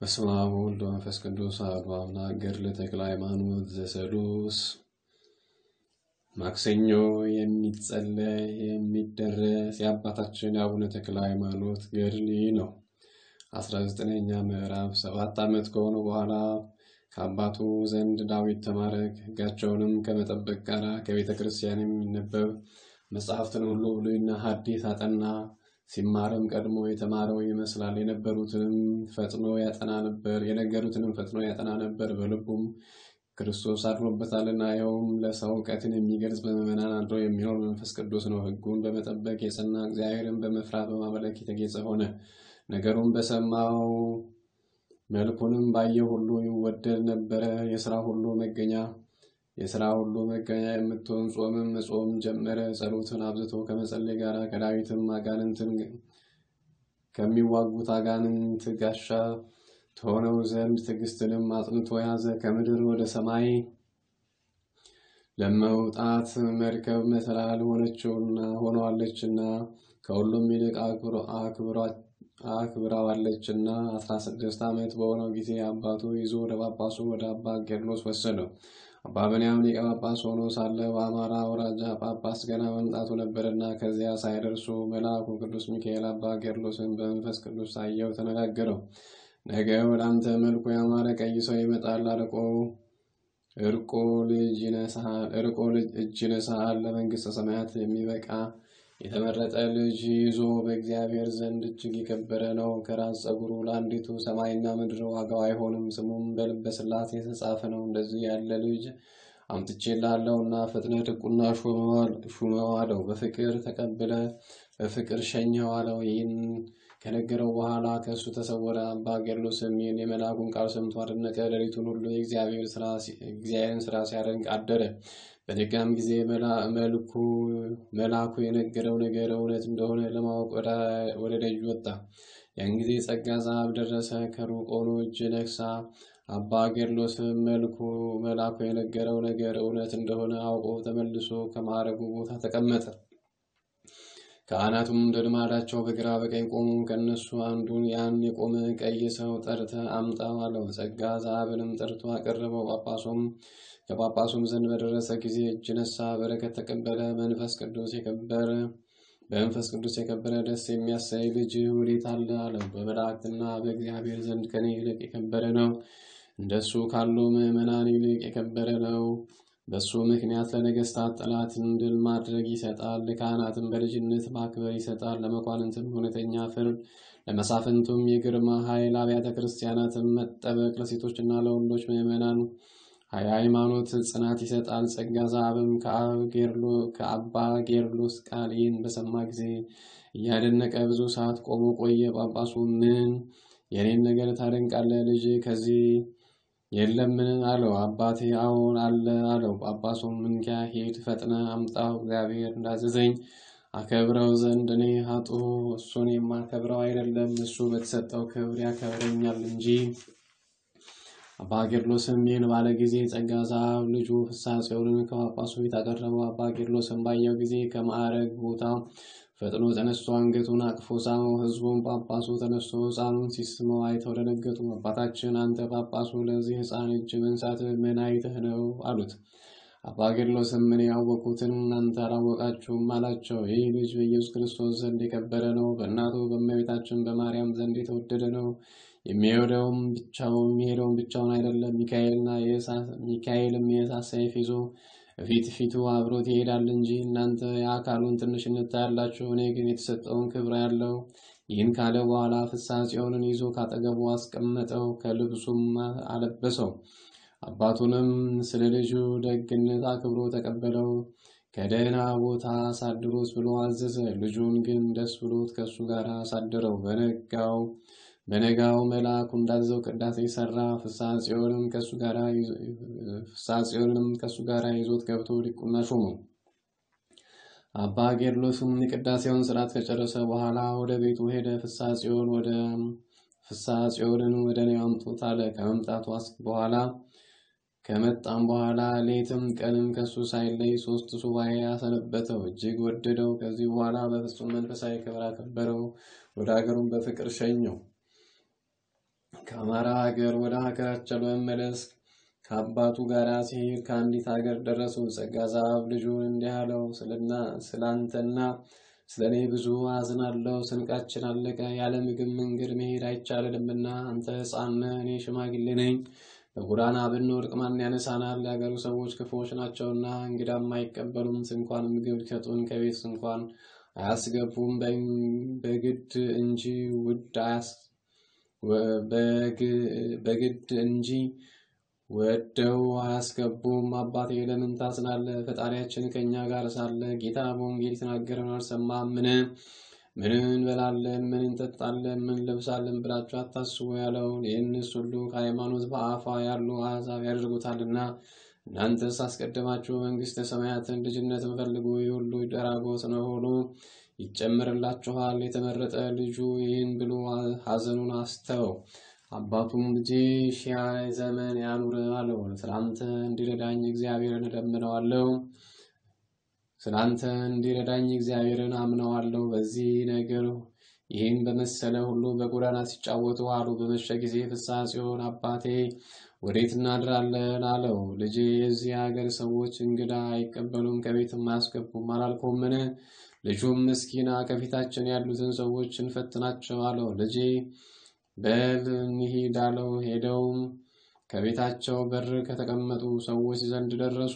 በስመ አብ ወወልድ ወመንፈስ ቅዱስ አሐዱ አምላክ። ገድለ ተክለ ሃይማኖት ዘሰሉስ። ማክሰኞ የሚጸለይ የሚደረስ የአባታችን የአቡነ ተክለ ሃይማኖት ገድል ይህ ነው። አስራ ዘጠነኛ ምዕራፍ ሰባት ዓመት ከሆነ በኋላ ከአባቱ ዘንድ ዳዊት ተማረ። ሕጋቸውንም ከመጠበቅ ጋር ከቤተ ክርስቲያን የሚነበብ መጽሐፍትን ሁሉ ብሉይና ሐዲስ አጠና። ሲማርም ቀድሞ የተማረው ይመስላል። የነበሩትንም ፈጥኖ ያጠና ነበር፣ የነገሩትንም ፈጥኖ ያጠና ነበር። በልቡም ክርስቶስ አድሮበታልና፣ ይኸውም ለሰው እውቀትን የሚገልጽ በምዕመናን አድሮ የሚኖር መንፈስ ቅዱስ ነው። ሕጉን በመጠበቅ የጸና እግዚአብሔርን በመፍራት በማምለክ የተጌጸ ሆነ። ነገሩን በሰማው መልኩንም ባየ ሁሉ ይወደድ ነበረ። የስራ ሁሉ መገኛ የስራ ሁሉ መገኛ የምትሆን ጾምም መጾም ጀመረ። ጸሎትን አብዝቶ ከመጸለይ ጋር ከዳዊትም አጋንንትን ከሚዋጉት አጋንንት ጋሻ ትሆነው ዘንድ ትዕግስትንም አጽንቶ ያዘ። ከምድር ወደ ሰማይ ለመውጣት መርከብ መሰላል ሆነችውና ሆነዋለችና ከሁሉም ይልቅ አክብራዋለችና አስራ ስድስት ዓመት በሆነው ጊዜ አባቱ ይዞ ወደ ጳጳሱ ወደ አባ ጌርሎስ ወሰደው። አባ ብንያም ሊቀ ጳጳስ ሆኖ ሳለ በአማራ አውራጃ ጳጳስ ገና መምጣቱ ነበርና ከዚያ ሳይደርሱ መልአኩ ቅዱስ ሚካኤል አባ ጌርሎስን በመንፈስ ቅዱስ ታየው፣ ተነጋገረው። ነገ ወደ አንተ መልኩ ያማረ ቀይ ሰው ይመጣል፣ አርቆ እርቆ ልጅ እጅ ይነሳል። ለመንግሥተ ሰማያት የሚበቃ የተመረጠ ልጅ ይዞ በእግዚአብሔር ዘንድ እጅግ የከበረ ነው። ከራስ ጸጉሩ ለአንዲቱ ሰማይና ምድር ዋጋው አይሆንም። ስሙም በልበ ሥላሴ የተጻፈ ነው። እንደዚህ ያለ ልጅ አምጥቼልሃለሁና ፍጥነት ድቁና ሹመው አለው። በፍቅር ተቀብለ በፍቅር ሸኘው አለው። ይህን ከነገረው በኋላ ከእሱ ተሰወረ። አባ ጌርሎስም ይህን የመልአኩን ቃል ሰምቶ አደነቀ። ሌሊቱን ሁሉ የእግዚአብሔርን ስራ ሲያደንቅ አደረ። በነጋም ጊዜ መልአኩ የነገረው ነገር እውነት እንደሆነ ለማወቅ ወደ ደጅ ወጣ። ያን ጊዜ ጸጋ ዛብ ደረሰ። ከሩቅ ሆኖ እጅ ነክሳ አባ ጌርሎስም መልኩ መልአኩ የነገረው ነገር እውነት እንደሆነ አውቆ ተመልሶ ከማዕረጉ ቦታ ተቀመጠ። ካህናቱም እንደ ልማዳቸው በግራ በቀኝ ቆሙ። ከእነሱ አንዱን ያን የቆመ ቀይ ሰው ጠርተ አምጣው አለው። ጸጋ ዛብንም ጠርቶ አቀረበው። ጳጳሱም ከጳጳሱም ዘንድ በደረሰ ጊዜ እጅ ነሳ፣ በረከት ተቀበለ። መንፈስ ቅዱስ የከበረ በመንፈስ ቅዱስ የከበረ ደስ የሚያሳይ ልጅ ወዴት አለ አለው። በመላእክትና በእግዚአብሔር ዘንድ ከኔ ይልቅ የከበረ ነው። እንደሱ ካሉ ምዕመናን ይልቅ የከበረ ነው። በሱ ምክንያት ለነገስታት ጠላትን ድል ማድረግ ይሰጣል። ለካህናትም በልጅነት ማክበር ይሰጣል። ለመኳንንትም እውነተኛ ፍርድ፣ ለመሳፍንቱም የግርማ ኃይል፣ አብያተ ክርስቲያናትም መጠበቅ፣ ለሴቶችና ለወንዶች ምዕመናን ሃይማኖት ጽናት ይሰጣል። ጸጋ ዛብም ከአባ ጌርሎስ ቃል ይህን በሰማ ጊዜ እያደነቀ ብዙ ሰዓት ቆሞ ቆየ። ጳጳሱ ምን የኔን ነገር ታደንቃለህ? ልጅ ከዚህ የለምን? አለው። አባቴ አዎን አለ አለው። ጳጳሱም እንኪያ ሂድ፣ ፈጥነ አምጣው፣ እግዚአብሔር እንዳዘዘኝ አከብረው ዘንድ እኔ ኃጥኡ እሱን የማከብረው አይደለም፣ እሱ በተሰጠው ክብር ያከብረኛል እንጂ። አባ ጌርሎስም ይህን ባለ ጊዜ ጸጋ ዛብ ልጁ ፍስሐ ጽዮንን ከጳጳሱ ፊት አቀረበው። አባ ጌርሎስም ባየው ጊዜ ከማዕረግ ቦታ ፈጥኖ ተነስቶ አንገቱን አቅፎ ሳመው። ሕዝቡም ጳጳሱ ተነስቶ ሕፃኑን ሲስመው አይተው ደነገጡ። አባታችን አንተ ጳጳሱ ለዚህ ሕፃን እጅ መንሳት ምን አይተህ ነው አሉት። አባ ጌርሎስም ምን ያወቁትን እናንተ አላወቃችሁም አላቸው። ይህ ልጅ በኢየሱስ ክርስቶስ ዘንድ የከበረ ነው። በእናቱ በእመቤታችን በማርያም ዘንድ የተወደደ ነው። የሚሄደውም ብቻውን የሚሄደውም ብቻውን አይደለም። ሚካኤልና ሚካኤልም የእሳት ሰይፍ ይዞ ፊት ፊቱ አብሮት ይሄዳል እንጂ እናንተ የአካሉን ትንሽነት ታያላችሁ፣ እኔ ግን የተሰጠውን ክብር ያለው። ይህን ካለ በኋላ ፍስሐ ጽዮንን ይዞ ካጠገቡ አስቀመጠው፣ ከልብሱም አለበሰው። አባቱንም ስለ ልጁ ደግነት አክብሮ ተቀበለው። ከደህና ቦታ አሳድሮት ብሎ አዘዘ። ልጁን ግን ደስ ብሎት ከእሱ ጋር አሳደረው። በነጋው በነጋው መልአኩ እንዳዘው ቅዳሴ ሰራ። ፍስሐ ጽዮንም ከእሱ ጋር ይዞት ገብቶ ዲቁና ሾመው። አባ ጌርሎስም የቅዳሴውን ስርዓት ከጨረሰ በኋላ ወደ ቤቱ ሄደ። ፍስሐ ጽዮን ወደ ፍስሐ ጽዮንን ወደ እኔ አምጡት አለ። ከመምጣቱ በኋላ ከመጣም በኋላ ሌትም ቀንም ከሱ ሳይለይ ሶስት ሱባኤ አሰነበተው። እጅግ ወደደው። ከዚህ በኋላ በፍጹም መንፈሳዊ ክብር አከበረው። ወደ ሀገሩም በፍቅር ሸኘው። ከአማራ ሀገር ወደ ሀገራቸው ለመመለስ ከአባቱ ጋር ሲሄድ ከአንዲት ሀገር ደረሱ። ጸጋ ዛብ ልጁን እንዲህ አለው፣ ስላንተና ስለ እኔ ብዙ አዝናለሁ። ስንቃችን አለቀ። ያለ ምግብ መንገድ መሄድ አይቻልንምና አንተ ሕፃን ነህ፣ እኔ ሽማግሌ ነኝ። በጎዳና ብንወድቅ ማን ያነሳናል? የአገሩ ሰዎች ክፉዎች ናቸውና እንግዳም አይቀበሉም። እንኳን ምግብ ሊሰጡን ከቤት እንኳን አያስገቡም። በግድ እንጂ ውድ በግድ እንጂ ወደው አያስገቡም። አባቴ ለምን ታዝናለህ? ፈጣሪያችን ከእኛ ጋር ሳለ ጌታ በወንጌል የተናገረውን አልሰማም? ምን ምን እንበላለን፣ ምን እንጠጣለን፣ ምን ለብሳለን ብላችሁ አታስቡ ያለው ይህንስ ሁሉ ከሃይማኖት በአፋ ያሉ አሕዛብ ያደርጉታልና እናንተስ አስቀድማችሁ መንግሥተ ሰማያትን ልጅነትን ፈልጉ። ይህ ሁሉ ደራጎት ነው ሆኖ ይጨምርላችኋል። የተመረጠ ልጁ ይህን ብሎ ሐዘኑን አስተወው። አባቱም ልጄ ሺህ ዘመን ያኑር አለው። ስላንተ እንዲረዳኝ እግዚአብሔርን እለምነዋለሁ። ስላንተ እንዲረዳኝ እግዚአብሔርን አምነዋለሁ። በዚህ ነገር ይህን በመሰለ ሁሉ በጎዳና ሲጫወቱ አሉ። በመሸ ጊዜ ፍስሐ ጽዮን አባቴ ወዴት እናድራለን አለው። ልጄ የዚህ ሀገር ሰዎች እንግዳ አይቀበሉም ከቤትም አያስገቡም አላልኩምን? ልጁም ምስኪና ከፊታችን ያሉትን ሰዎች እንፈትናቸው አለው። ልጄ በል እንሂድ አለው። ሄደውም ከቤታቸው በር ከተቀመጡ ሰዎች ዘንድ ደረሱ።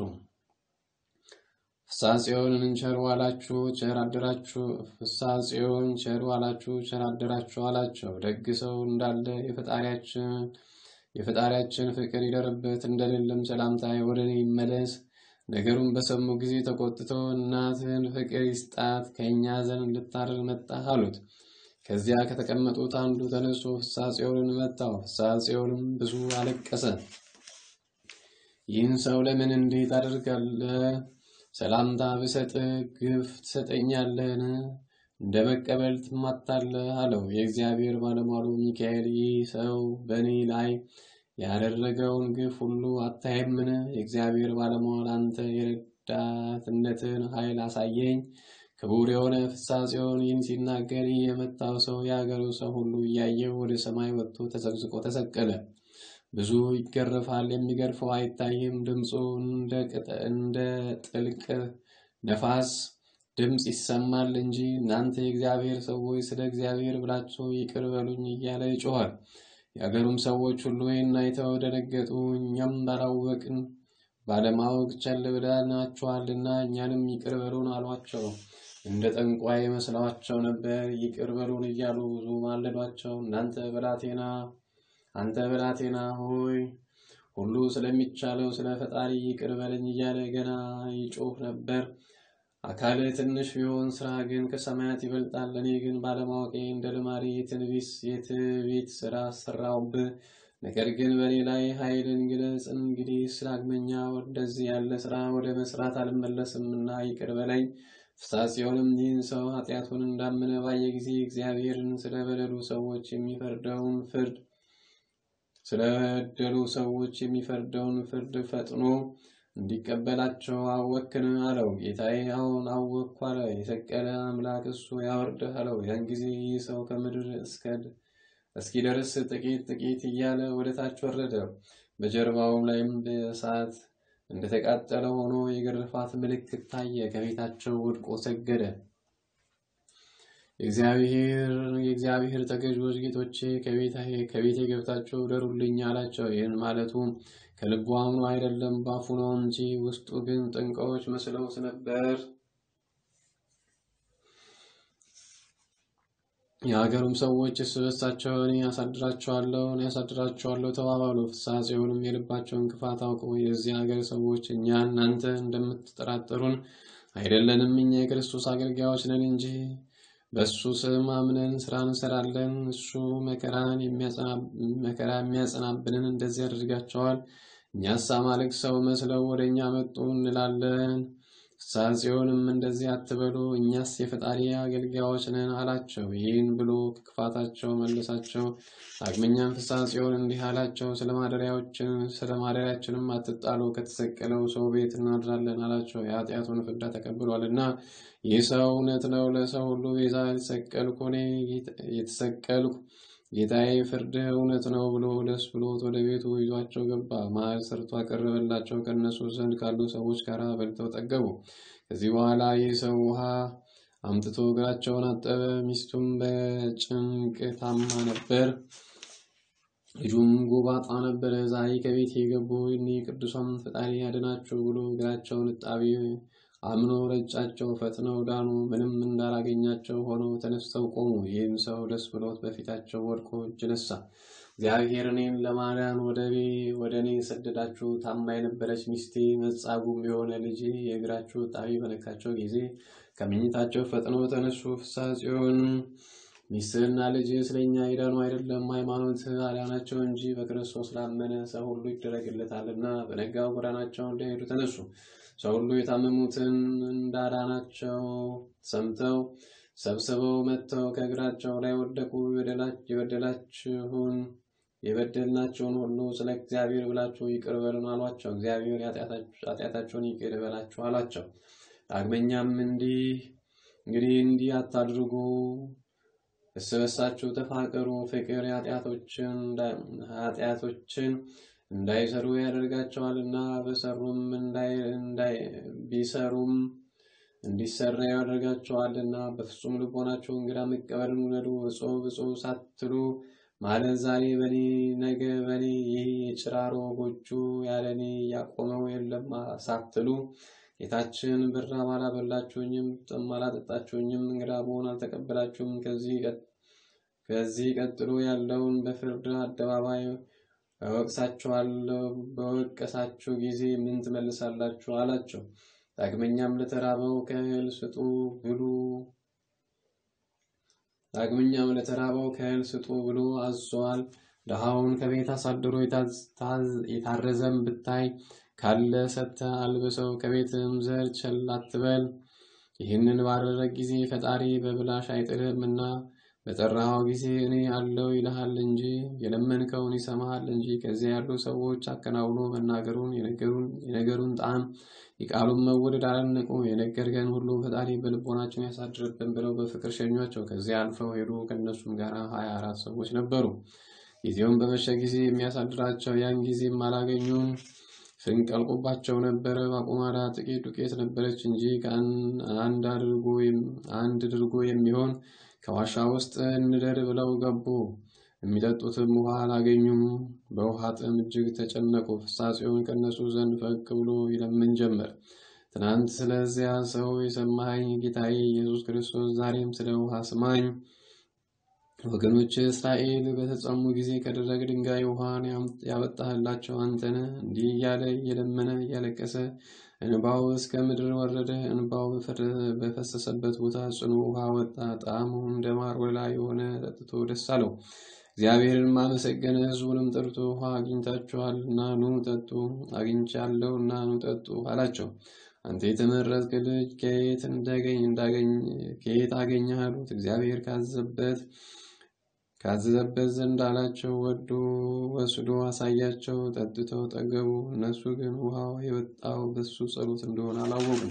ፍስሐ ጽዮንን ቸር ዋላችሁ ቸር አደራችሁ፣ ፍስሐ ጽዮን ቸር ዋላችሁ ቸር አደራችሁ አላቸው። ደግ ሰው እንዳለ የፈጣሪያችን የፈጣሪያችን ፍቅር ይደርበት፣ እንደሌለም ሰላምታ ወደ እኔ ይመለስ። ነገሩን በሰሙ ጊዜ ተቆጥተው እናትህን ፍቅር ይስጣት ከእኛ ዘንድ ልታርቅ መጣህ አሉት። ከዚያ ከተቀመጡት አንዱ ተነስቶ ፍስሐ ጽዮንን መታው። ፍስሐ ጽዮንም ብዙ አለቀሰ። ይህን ሰው ለምን እንዲህ ታደርጋለህ? ሰላምታ ብሰጥህ ግፍ ትሰጠኛለህን? እንደ መቀበል ትማታለህ አለው። የእግዚአብሔር ባለሟሉ ሚካኤል ይህ ሰው በእኔ ላይ ያደረገውን ግፍ ሁሉ አታይምን? የእግዚአብሔር ባለሟል አንተ የረዳትነትን ኃይል አሳየኝ። ክቡር የሆነ ፍስሐ ጽዮን ይህን ሲናገር ይህ የመታው ሰው የአገሩ ሰው ሁሉ እያየው ወደ ሰማይ ወጥቶ ተዘቅዝቆ ተሰቀለ። ብዙ ይገረፋል፣ የሚገርፈው አይታይም። ድምፁ እንደ ጥልቅ ነፋስ ድምፅ ይሰማል እንጂ እናንተ የእግዚአብሔር ሰዎች ስለ እግዚአብሔር ብላችሁ ይቅር በሉኝ እያለ ይጮኋል። የአገሩም ሰዎች ሁሉ ይህን አይተው ደነገጡ። እኛም ባላወቅን ባለማወቅ ቸል ብለናችኋልና እኛንም ይቅር በሉን አሏቸው። እንደ ጠንቋይ መስለዋቸው ነበር። ይቅር በሉን እያሉ ብዙ ማለዷቸው። እናንተ ብላቴና አንተ ብላቴና ሆይ ሁሉ ስለሚቻለው ስለ ፈጣሪ ይቅር በለኝ እያለ ገና ይጮህ ነበር። አካል ትንሽ ቢሆን ስራ ግን ከሰማያት ይበልጣል። እኔ ግን ባለማወቄ እንደ ልማዴ የትንቢስ የትዕቢት ስራ ሰራውብህ። ነገር ግን በእኔ ላይ ኃይልን ግለጽ። እንግዲህ ስላግመኛ ወደዚህ ያለ ስራ ወደ መስራት አልመለስምና ይቅር በለኝ። ፍስሐ ጽዮንም ይህን ሰው ኃጢአቱን እንዳመነ ባየ ጊዜ እግዚአብሔርን ስለበደሉ ሰዎች የሚፈርደውን ፍርድ ስለበደሉ ሰዎች የሚፈርደውን ፍርድ ፈጥኖ እንዲቀበላቸው አወክን አለው። ጌታዬ አሁን አወቅኩ አለ። የሰቀለ አምላክ እሱ ያወርድህ አለው። ያን ጊዜ ይህ ሰው ከምድር እስኪደርስ ጥቂት ጥቂት እያለ ወደ ታች ወረደ። በጀርባውም ላይም በእሳት እንደተቃጠለ ሆኖ የግርፋት ምልክት ታየ። ከፊታቸው ወድቆ ሰገደ። የእግዚአብሔር ተገዥዎች ጌቶቼ ከቤቴ ገብታችሁ እደሩልኝ አላቸው። ይህን ማለቱ ከልቡ አምኖ አይደለም ባፉ ነው እንጂ ውስጡ ግን ጠንቋዮች መስለውት ነበር። የሀገሩም ሰዎች እርስ በርሳቸው እኔ ያሳድራቸዋለሁ እኔ ያሳድራቸዋለሁ ተባባሉ። ፍስሐ ጽዮንም የልባቸውን ክፋት አውቀው የዚህ ሀገር ሰዎች እኛ እናንተ እንደምትጠራጠሩን አይደለንም፣ እኛ የክርስቶስ አገልጋዮች ነን እንጂ በእሱ ስም አምነን ስራ እንሰራለን። እሱ መከራን መከራ የሚያጸናብንን እንደዚህ ያደርጋቸዋል። እኛስ አማልክት ሰው መስለው ወደ እኛ መጡ እንላለን። ፍስሐ ጽዮንም እንደዚህ አትበሉ፣ እኛስ የፈጣሪ አገልጋዮች ነን አላቸው። ይህን ብሎ ከክፋታቸው መለሳቸው። ዳግመኛም ፍስሐ ጽዮን እንዲህ አላቸው፣ ስለ ማደሪያችንም አትጣሉ፣ ከተሰቀለው ሰው ቤት እናድራለን አላቸው። የኃጢአቱን ፍዳ ተቀብሏልና ይህ ሰው እውነት ነው። ለሰው ሁሉ ቤዛ የተሰቀልኩ እኔ የተሰቀልኩ ጌታዬ ፍርድህ እውነት ነው ብሎ ደስ ብሎት ወደ ቤቱ ይዟቸው ገባ። ማዕድ ሰርቶ አቀረበላቸው። ከእነሱ ዘንድ ካሉ ሰዎች ጋር በልተው ጠገቡ። ከዚህ በኋላ ይህ ሰው ውሃ አምጥቶ እግራቸውን አጠበ። ሚስቱም በጭንቅ ታማ ነበር። ልጁም ጎባጣ ነበረ። ዛሬ ከቤት የገቡ እኒህ ቅዱሳን ፈጣሪ ያድናቸው ብሎ እግራቸውን እጣቢ አምኖ ረጫቸው። ፈጥነው ዳኑ። ምንም እንዳላገኛቸው ሆነው ተነስተው ቆሙ። ይህም ሰው ደስ ብሎት በፊታቸው ወድቆ እጅ ነሳ። እግዚአብሔር እኔን ለማዳን ወደ እኔ ሰደዳችሁ። ታማ የነበረች ሚስቴ መጻጉም የሆነ ልጄ የእግራችሁ እጣቢ በነካቸው ጊዜ ከመኝታቸው ፈጥነው ተነሱ። ፍስሐ ጽዮን ሚስትህና ልጅ ስለኛ ይዳኑ አይደለም ሃይማኖት አዳናቸው እንጂ በክርስቶስ ላመነ ሰው ሁሉ ይደረግለታልና። በነጋው ጎዳናቸው እንደሄዱ ተነሱ። ሰው ሁሉ የታመሙትን እንዳዳናቸው ሰምተው ሰብስበው መጥተው ከእግራቸው ላይ ወደቁ። የበደላችሁን የበደልናቸውን ሁሉ ስለ እግዚአብሔር ብላችሁ ይቅር በሉን አሏቸው። እግዚአብሔር ኃጢአታቸውን ይቅር በላችሁ አላቸው። ዳግመኛም እንዲህ እንግዲህ እንዲህ አታድርጉ እርስ በርሳችሁ ተፋቀሩ። ፍቅር ኃጢአቶችን እንዳይሰሩ ያደርጋቸዋልና በሰሩም ቢሰሩም እንዲሰራ ያደርጋቸዋልና። በፍጹም ልቦናችሁ እንግዳ መቀበልን ውደዱ። እጹብ እጹብ ሳትሉ ማለት ዛሬ በኔ ነገ በኔ ይህ የጭራሮ ጎጆ ያለ እኔ ያቆመው የለም ሳትሉ ጌታችን ብራብ አላበላችሁኝም፣ ጥም አላጠጣችሁኝም፣ እንግዳ ብሆን አልተቀበላችሁም። ከዚህ ቀጥሎ ያለውን በፍርድ አደባባይ እወቅሳችኋለሁ። በወቀሳችሁ ጊዜ ምን ትመልሳላችሁ? አላቸው። ዳግመኛም ለተራበው ከእህል ስጡ ብሉ ዳግመኛም ለተራበው ከእህል ስጡ ብሎ አዟል። ድሃውን ከቤት አሳድሮ የታረዘም ብታይ ካለ ሰጥተህ አልብሰው፣ ከቤትም ዘር ቸል አትበል። ይህንን ባደረግ ጊዜ ፈጣሪ በብላሽ አይጥልህም እና በጠራኸው ጊዜ እኔ አለው ይልሃል እንጂ የለመንከውን ይሰማሃል እንጂ። ከዚያ ያሉ ሰዎች አከናውኖ መናገሩን የነገሩን ጣዕም የቃሉን መወደድ አላነቁ። የነገርከን ሁሉ ፈጣሪ በልቦናችን ያሳድርብን ብለው በፍቅር ሸኟቸው። ከዚያ አልፈው ሄዱ። ከእነሱም ጋር ሀያ አራት ሰዎች ነበሩ። ጊዜውን በመሸ ጊዜ የሚያሳድራቸው ያን ጊዜም አላገኙም። ስንቅ አልቆባቸው ነበረ። በአቁማዳ ጥቂት ዱቄት ነበረች እንጂ አንድ አድርጎ የሚሆን ከዋሻ ውስጥ እንደር ብለው ገቡ። የሚጠጡትም ውሃ አላገኙም። በውሃ ጥም እጅግ ተጨነቁ። ፍስሐ ጽዮን ከእነሱ ዘንድ ፈቅ ብሎ ይለምን ጀመር። ትናንት ስለዚያ ሰው የሰማኸኝ ጌታዬ ኢየሱስ ክርስቶስ ዛሬም ስለ ውሃ ስማኝ። ወገኖች እስራኤል በተጸሙ ጊዜ ከደረቅ ድንጋይ ውሃን ያወጣህላቸው አንተነ እንዲህ እያለ እየለመነ እያለቀሰ እንባው እስከ ምድር ወረደ። እንባው በፈሰሰበት ቦታ ጽኑ ውሃ ወጣ። ጣዕሙ እንደ ማር ወለላ የሆነ ጠጥቶ ደስ አለው። እግዚአብሔርን አመሰገነ። ሕዝቡንም ጠርቶ ውሃ አግኝታችኋልና ኑ ጠጡ፣ አግኝቻለሁ እና ኑ ጠጡ አላቸው። አንተ የተመረጥክ ልጅ ከየት እንዳገኝ ከየት አገኘህ አሉት። እግዚአብሔር ካዘበት ካዘዘበት ዘንድ አላቸው። ወዶ ወስዶ አሳያቸው። ጠጥተው ጠገቡ። እነሱ ግን ውሃው የወጣው በሱ ጸሎት እንደሆነ አላወቁም።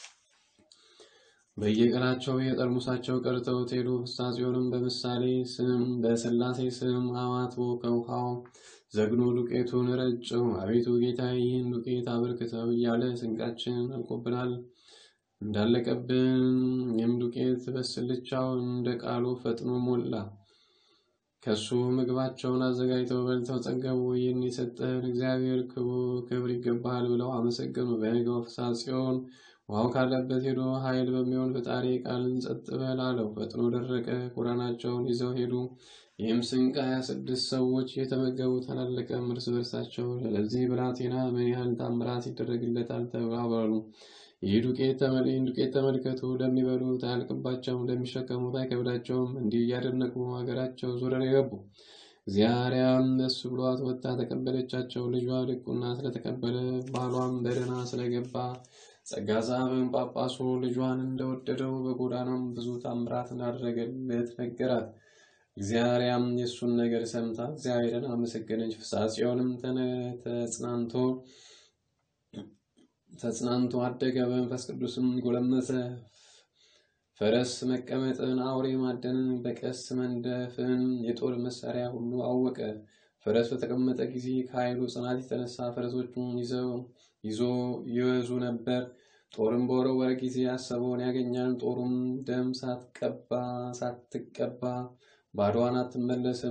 በየቀናቸው የጠርሙሳቸው ቀርተውት ሄዱ። ፍስሐ ጽዮንም በምሳሌ ስም በሥላሴ ስም አማትቦ ከውሃው ዘግኖ ዱቄቱን ረጨው። አቤቱ ጌታ ይህን ዱቄት አበርክተው እያለ ስንቃችን አልቆብናል እንዳለቀብን ይህም ዱቄት በስልቻው እንደ ቃሉ ፈጥኖ ሞላ። ከሱ ምግባቸውን አዘጋጅተው በልተው ጠገቡ። ይህን የሰጠህን እግዚአብሔር ክብር ይገባሃል ብለው አመሰገኑ። በነገው ፍስሐ ጽዮን ውሃው ካለበት ሄዶ ኃይል በሚሆን ፈጣሪ ቃልን ጸጥ በል አለው። ፈጥኖ ደረቀ። ጎዳናቸውን ይዘው ሄዱ። ይህም ስንቅ ሀያ ስድስት ሰዎች የተመገቡት አላለቀም። እርስ በርሳቸው ለዚህ ብላቴና ምን ያህል ታምራት ይደረግለታል ተባባሉ። ይህ ዱቄት ዱቄት ተመልከቱ፣ እንደሚበሉት አያልቅባቸውም፣ እንደሚሸከሙት አይከብዳቸውም። እንዲህ እያደነቁ ሀገራቸው ዙረው የገቡ እግዚአርያም ደስ ብሏት ወጥታ ተቀበለቻቸው። ልጇ ድቁና ስለተቀበለ ባሏም በደህና ስለገባ ጸጋ ዛብን ጳጳሱ ልጇን እንደወደደው በጎዳናም ብዙ ታምራት እንዳደረገለት ነገራት። እግዚአርያም የእሱን ነገር ሰምታ እግዚአብሔርን አመሰገነች። ፍስሐ ጽዮንም ተጽናንቶ ተጽናንቶ አደገ፣ በመንፈስ ቅዱስም ጎለመሰ። ፈረስ መቀመጥን፣ አውሬ ማደንን፣ በቀስ መንደፍን፣ የጦር መሳሪያ ሁሉ አወቀ። ፈረስ በተቀመጠ ጊዜ ከኃይሉ ጽናት የተነሳ ፈረሶቹን ይዘው ይዞ ይወዙ ነበር። ጦርም በወረወረ ጊዜ ያሰበውን ያገኛል። ጦሩም ደም ሳትቀባ ሳትቀባ ባዶዋን አትመለስም።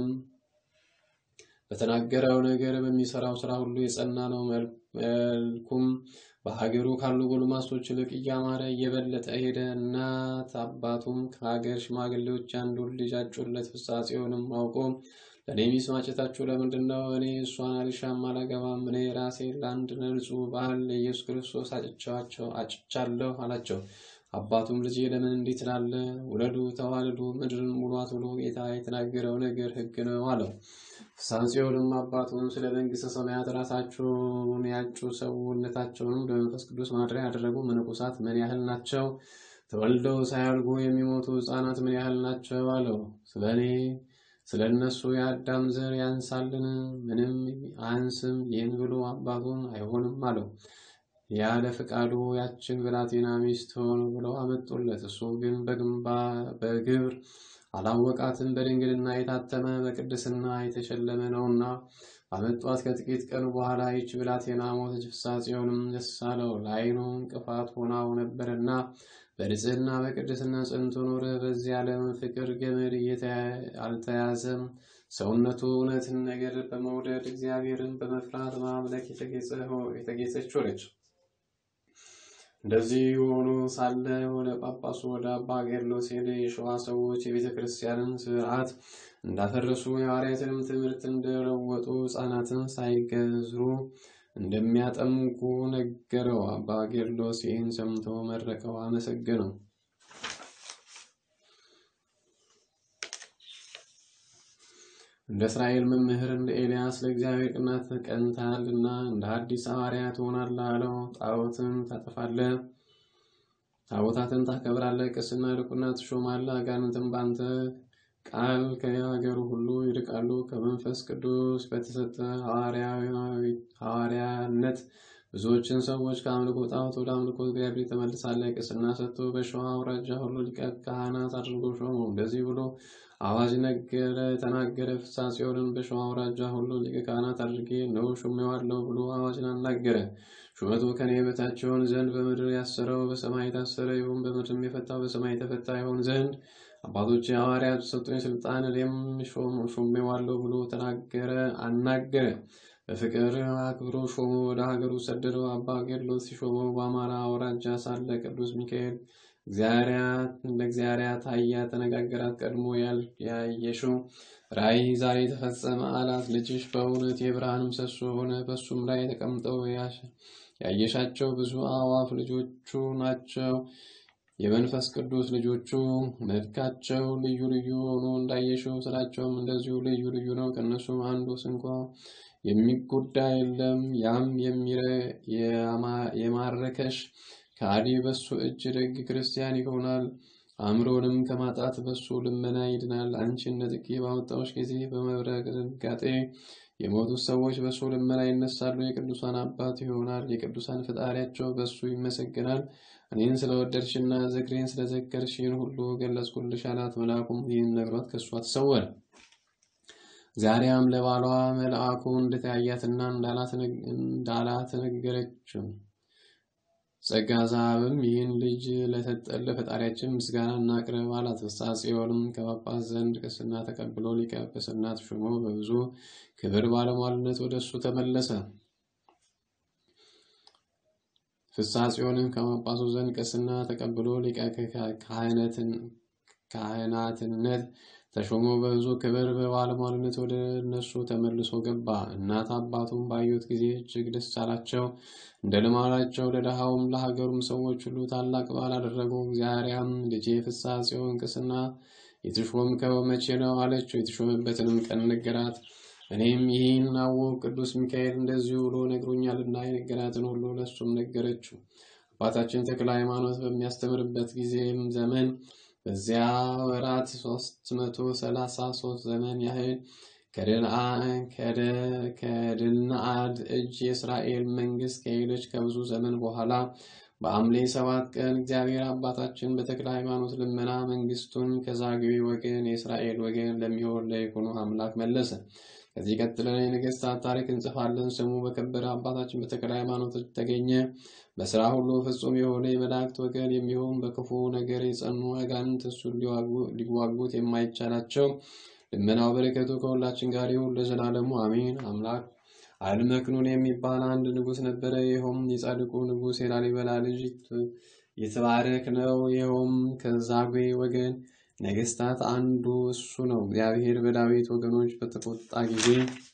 በተናገረው ነገር በሚሰራው ስራ ሁሉ የጸና ነው። መልኩም በሀገሩ ካሉ ጎልማሶች ይልቅ እያማረ እየበለጠ ሄደ። እናት አባቱም ከሀገር ሽማግሌዎች አንዱን ልጅ አጩለት። ፍጻጼውንም አውቆ ለእኔ ሚስት ማጨታችሁ ለምንድን ነው? እኔ እሷን አልሻም አላገባም። እኔ ራሴ ለአንድ ንጹሕ ባል ለኢየሱስ ክርስቶስ አጭቻቸው አጭቻለሁ አላቸው። አባቱም ልጄ ለምን እንዲህ ትላለህ? ውለዱ፣ ተዋለዱ፣ ምድርን ሙሏት ብሎ ጌታ የተናገረው ነገር ሕግ ነው አለው። ፍጻጼውንም አባቱን ስለ መንግሥተ ሰማያት ራሳቸውን ያጩ ሰውነታቸውንም በመንፈስ ቅዱስ ማድሪያ ያደረጉ መነኮሳት ምን ያህል ናቸው? ተወልደው ሳያድጉ የሚሞቱ ሕፃናት ምን ያህል ናቸው? አለው። ስለ እኔ ስለ እነሱ የአዳም ዘር ያንሳልን? ምንም አያንስም። ይህን ብሎ አባቱን አይሆንም አለው። ያለ ፈቃዱ ያችን ብላቴና ሚስት ሆን ብለው አመጡለት። እሱ ግን በግብር አላወቃትም። በድንግልና የታተመ በቅድስና የተሸለመ ነውና አመጧት። ከጥቂት ቀን በኋላ ይች ብላቴና ሞተች። ፍጻጼውንም ደስ አለው፣ ለዓይኑ እንቅፋት ሆናው ነበርና በንጽሕና በቅድስና ጸንቶ ኖረ። በዚህ ዓለም ፍቅር ገመድ አልተያዘም። ሰውነቱ እውነትን ነገር በመውደድ እግዚአብሔርን በመፍራት ማምለክ የተጌጸች ሆነች። እንደዚህ ሆኖ ሳለ ወደ ጳጳሱ ወደ አባ ጌርሎስ ሄደ። የሸዋ ሰዎች የቤተ ክርስቲያንን ስርዓት እንዳፈረሱ የሐዋርያትንም ትምህርት እንደለወጡ ሕፃናትን ሳይገዝሩ እንደሚያጠምቁ ነገረው። አባ ጌርሎስ ይህን ሰምቶ መረቀው፣ አመሰገነው። እንደ እስራኤል መምህር እንደ ኤልያስ ለእግዚአብሔር ቅናት ቀንተሃልና እንደ አዲስ ሐዋርያ ትሆናለህ አለው። ጣዖትን ታጠፋለህ፣ ታቦታትን ታከብራለህ፣ ቅስና ልቁና ትሾማለህ። አጋንንትም በአንተ ቃል ከሀገሩ ሁሉ ይርቃሉ። ከመንፈስ ቅዱስ በተሰጠ ሐዋርያነት ብዙዎችን ሰዎች ከአምልኮ ጣዖት ወደ አምልኮ እግዚአብሔር ተመልሳለህ። ቅስና ሰጥቶ በሸዋ አውራጃ ሁሉ ሊቀ ካህናት አድርጎ ሾመው። እንደዚህ ብሎ አዋጅ ነገረ ተናገረ። ፍጻጼውንም በሸዋ አውራጃ ሁሉ ሊቀ ካህናት አድርጌ ነው ሾሜዋለሁ ብሎ አዋጅን አናገረ። ሹመቱ ከኔ በታች ይሆን ዘንድ በምድር ያሰረው በሰማይ የታሰረ ይሁን፣ በምድርም የፈታው በሰማይ የተፈታ ይሆን ዘንድ አባቶች ሐዋርያት ሰጡኝ ስልጣን እኔም ሾሜዋለሁ ብሎ ተናገረ አናገረ። በፍቅር አክብሮ ሾሞ ወደ ሀገሩ ሰደደው። አባ ጌርሎስ ሲሾመው በአማራ አውራጃ ሳለ ቅዱስ ሚካኤል ለእግዚአብሔር ታያ ተነጋገራት። ቀድሞ ያየሽው ራእይ ዛሬ ተፈጸመ አላት። ልጅሽ በእውነት የብርሃን ምሰሶ ሆነ። በሱም ላይ ተቀምጠው ያየሻቸው ብዙ አእዋፍ ልጆቹ ናቸው። የመንፈስ ቅዱስ ልጆቹ መልካቸው ልዩ ልዩ ሆኖ እንዳየሽው ስራቸውም እንደዚሁ ልዩ ልዩ ነው። ከእነሱም አንዱ ስንኳ የሚጎዳ የለም። ያም የማረከሽ ከአዲ በሱ እጅ ደግ ክርስቲያን ይሆናል። አእምሮንም ከማጣት በሱ ልመና ይድናል። አንቺን ነጥቄ ባወጣዎች ጊዜ በመብረቅ ድንጋጤ የሞቱት ሰዎች በሱ ልመና ይነሳሉ። የቅዱሳን አባት ይሆናል። የቅዱሳን ፈጣሪያቸው በሱ ይመሰገናል። እኔን ስለወደድሽና ዝክሬን ስለዘከርሽ ይህን ሁሉ ገለጽኩልሽ አላት። መልአኩም ይህን ነግሯት ከእሷ ተሰወረ። ዛሬም ለባሏ መልአኩ እንደተያያትና እንዳላት ነገረችው። ጸጋ ዛብም ይህን ልጅ ለሰጠን ለፈጣሪያችን ምስጋና እናቅርብ አላት። ፍጻጼውንም ከጳጳስ ዘንድ ቅስና ተቀብሎ ሊቀ ጵጵስና ተሾሞ በብዙ ክብር ባለሟልነት ወደ እሱ ተመለሰ። ፍጻጼውንም ከጳጳሱ ዘንድ ቅስና ተቀብሎ ሊቀ ካህናትነት ተሾሞ በብዙ ክብር በባለሟልነት ወደ እነሱ ተመልሶ ገባ። እናት አባቱም ባዩት ጊዜ እጅግ ደስ አላቸው። እንደ ልማዳቸው ለድሃውም ለሀገሩም ሰዎች ሁሉ ታላቅ በዓል አደረጉ። እግዚአብሔርም ልጄ ፍጻጼውን ቅስና የተሾምከው መቼ ነው አለችው። የተሾመበትንም ቀን ነገራት። እኔም ይህን አወቅ ቅዱስ ሚካኤል እንደዚሁ ብሎ ነግሮኛልና የነገራትን ሁሉ ለእሱም ነገረችው። አባታችን ተክለ ሃይማኖት በሚያስተምርበት ጊዜም ዘመን በዚያ ወራት ሶስት መቶ ሰላሳ ሶስት ዘመን ያህል ከድልናአድ እጅ የእስራኤል መንግስት ከሄደች ከብዙ ዘመን በኋላ በሐምሌ ሰባት ቀን እግዚአብሔር አባታችን በተክለ ሃይማኖት ልመና መንግስቱን ከዛግዌ ወገን የእስራኤል ወገን ለሚሆን ለይኩኖ አምላክ መለሰ። ከዚህ ቀጥለን የነገስታት ታሪክ እንጽፋለን። ስሙ በከበረ አባታችን በተክለ ሃይማኖት ተገኘ። በስራ ሁሉ ፍጹም የሆነ የመላእክት ወገን የሚሆን በክፉ ነገር የጸኑ አጋንንት እሱን ሊዋጉት የማይቻላቸው ልመናው በረከቱ ከሁላችን ጋር ይሁን ለዘላለሙ አሜን። አምላክ አልመክኑን የሚባል አንድ ንጉሥ ነበረ። ይኸውም የጻድቁ ንጉሥ የላሊበላ ልጅ የተባረክ ነው። ይኸውም ከዛጉዌ ወገን ነገስታት አንዱ እሱ ነው። እግዚአብሔር በዳዊት ወገኖች በተቆጣ ጊዜ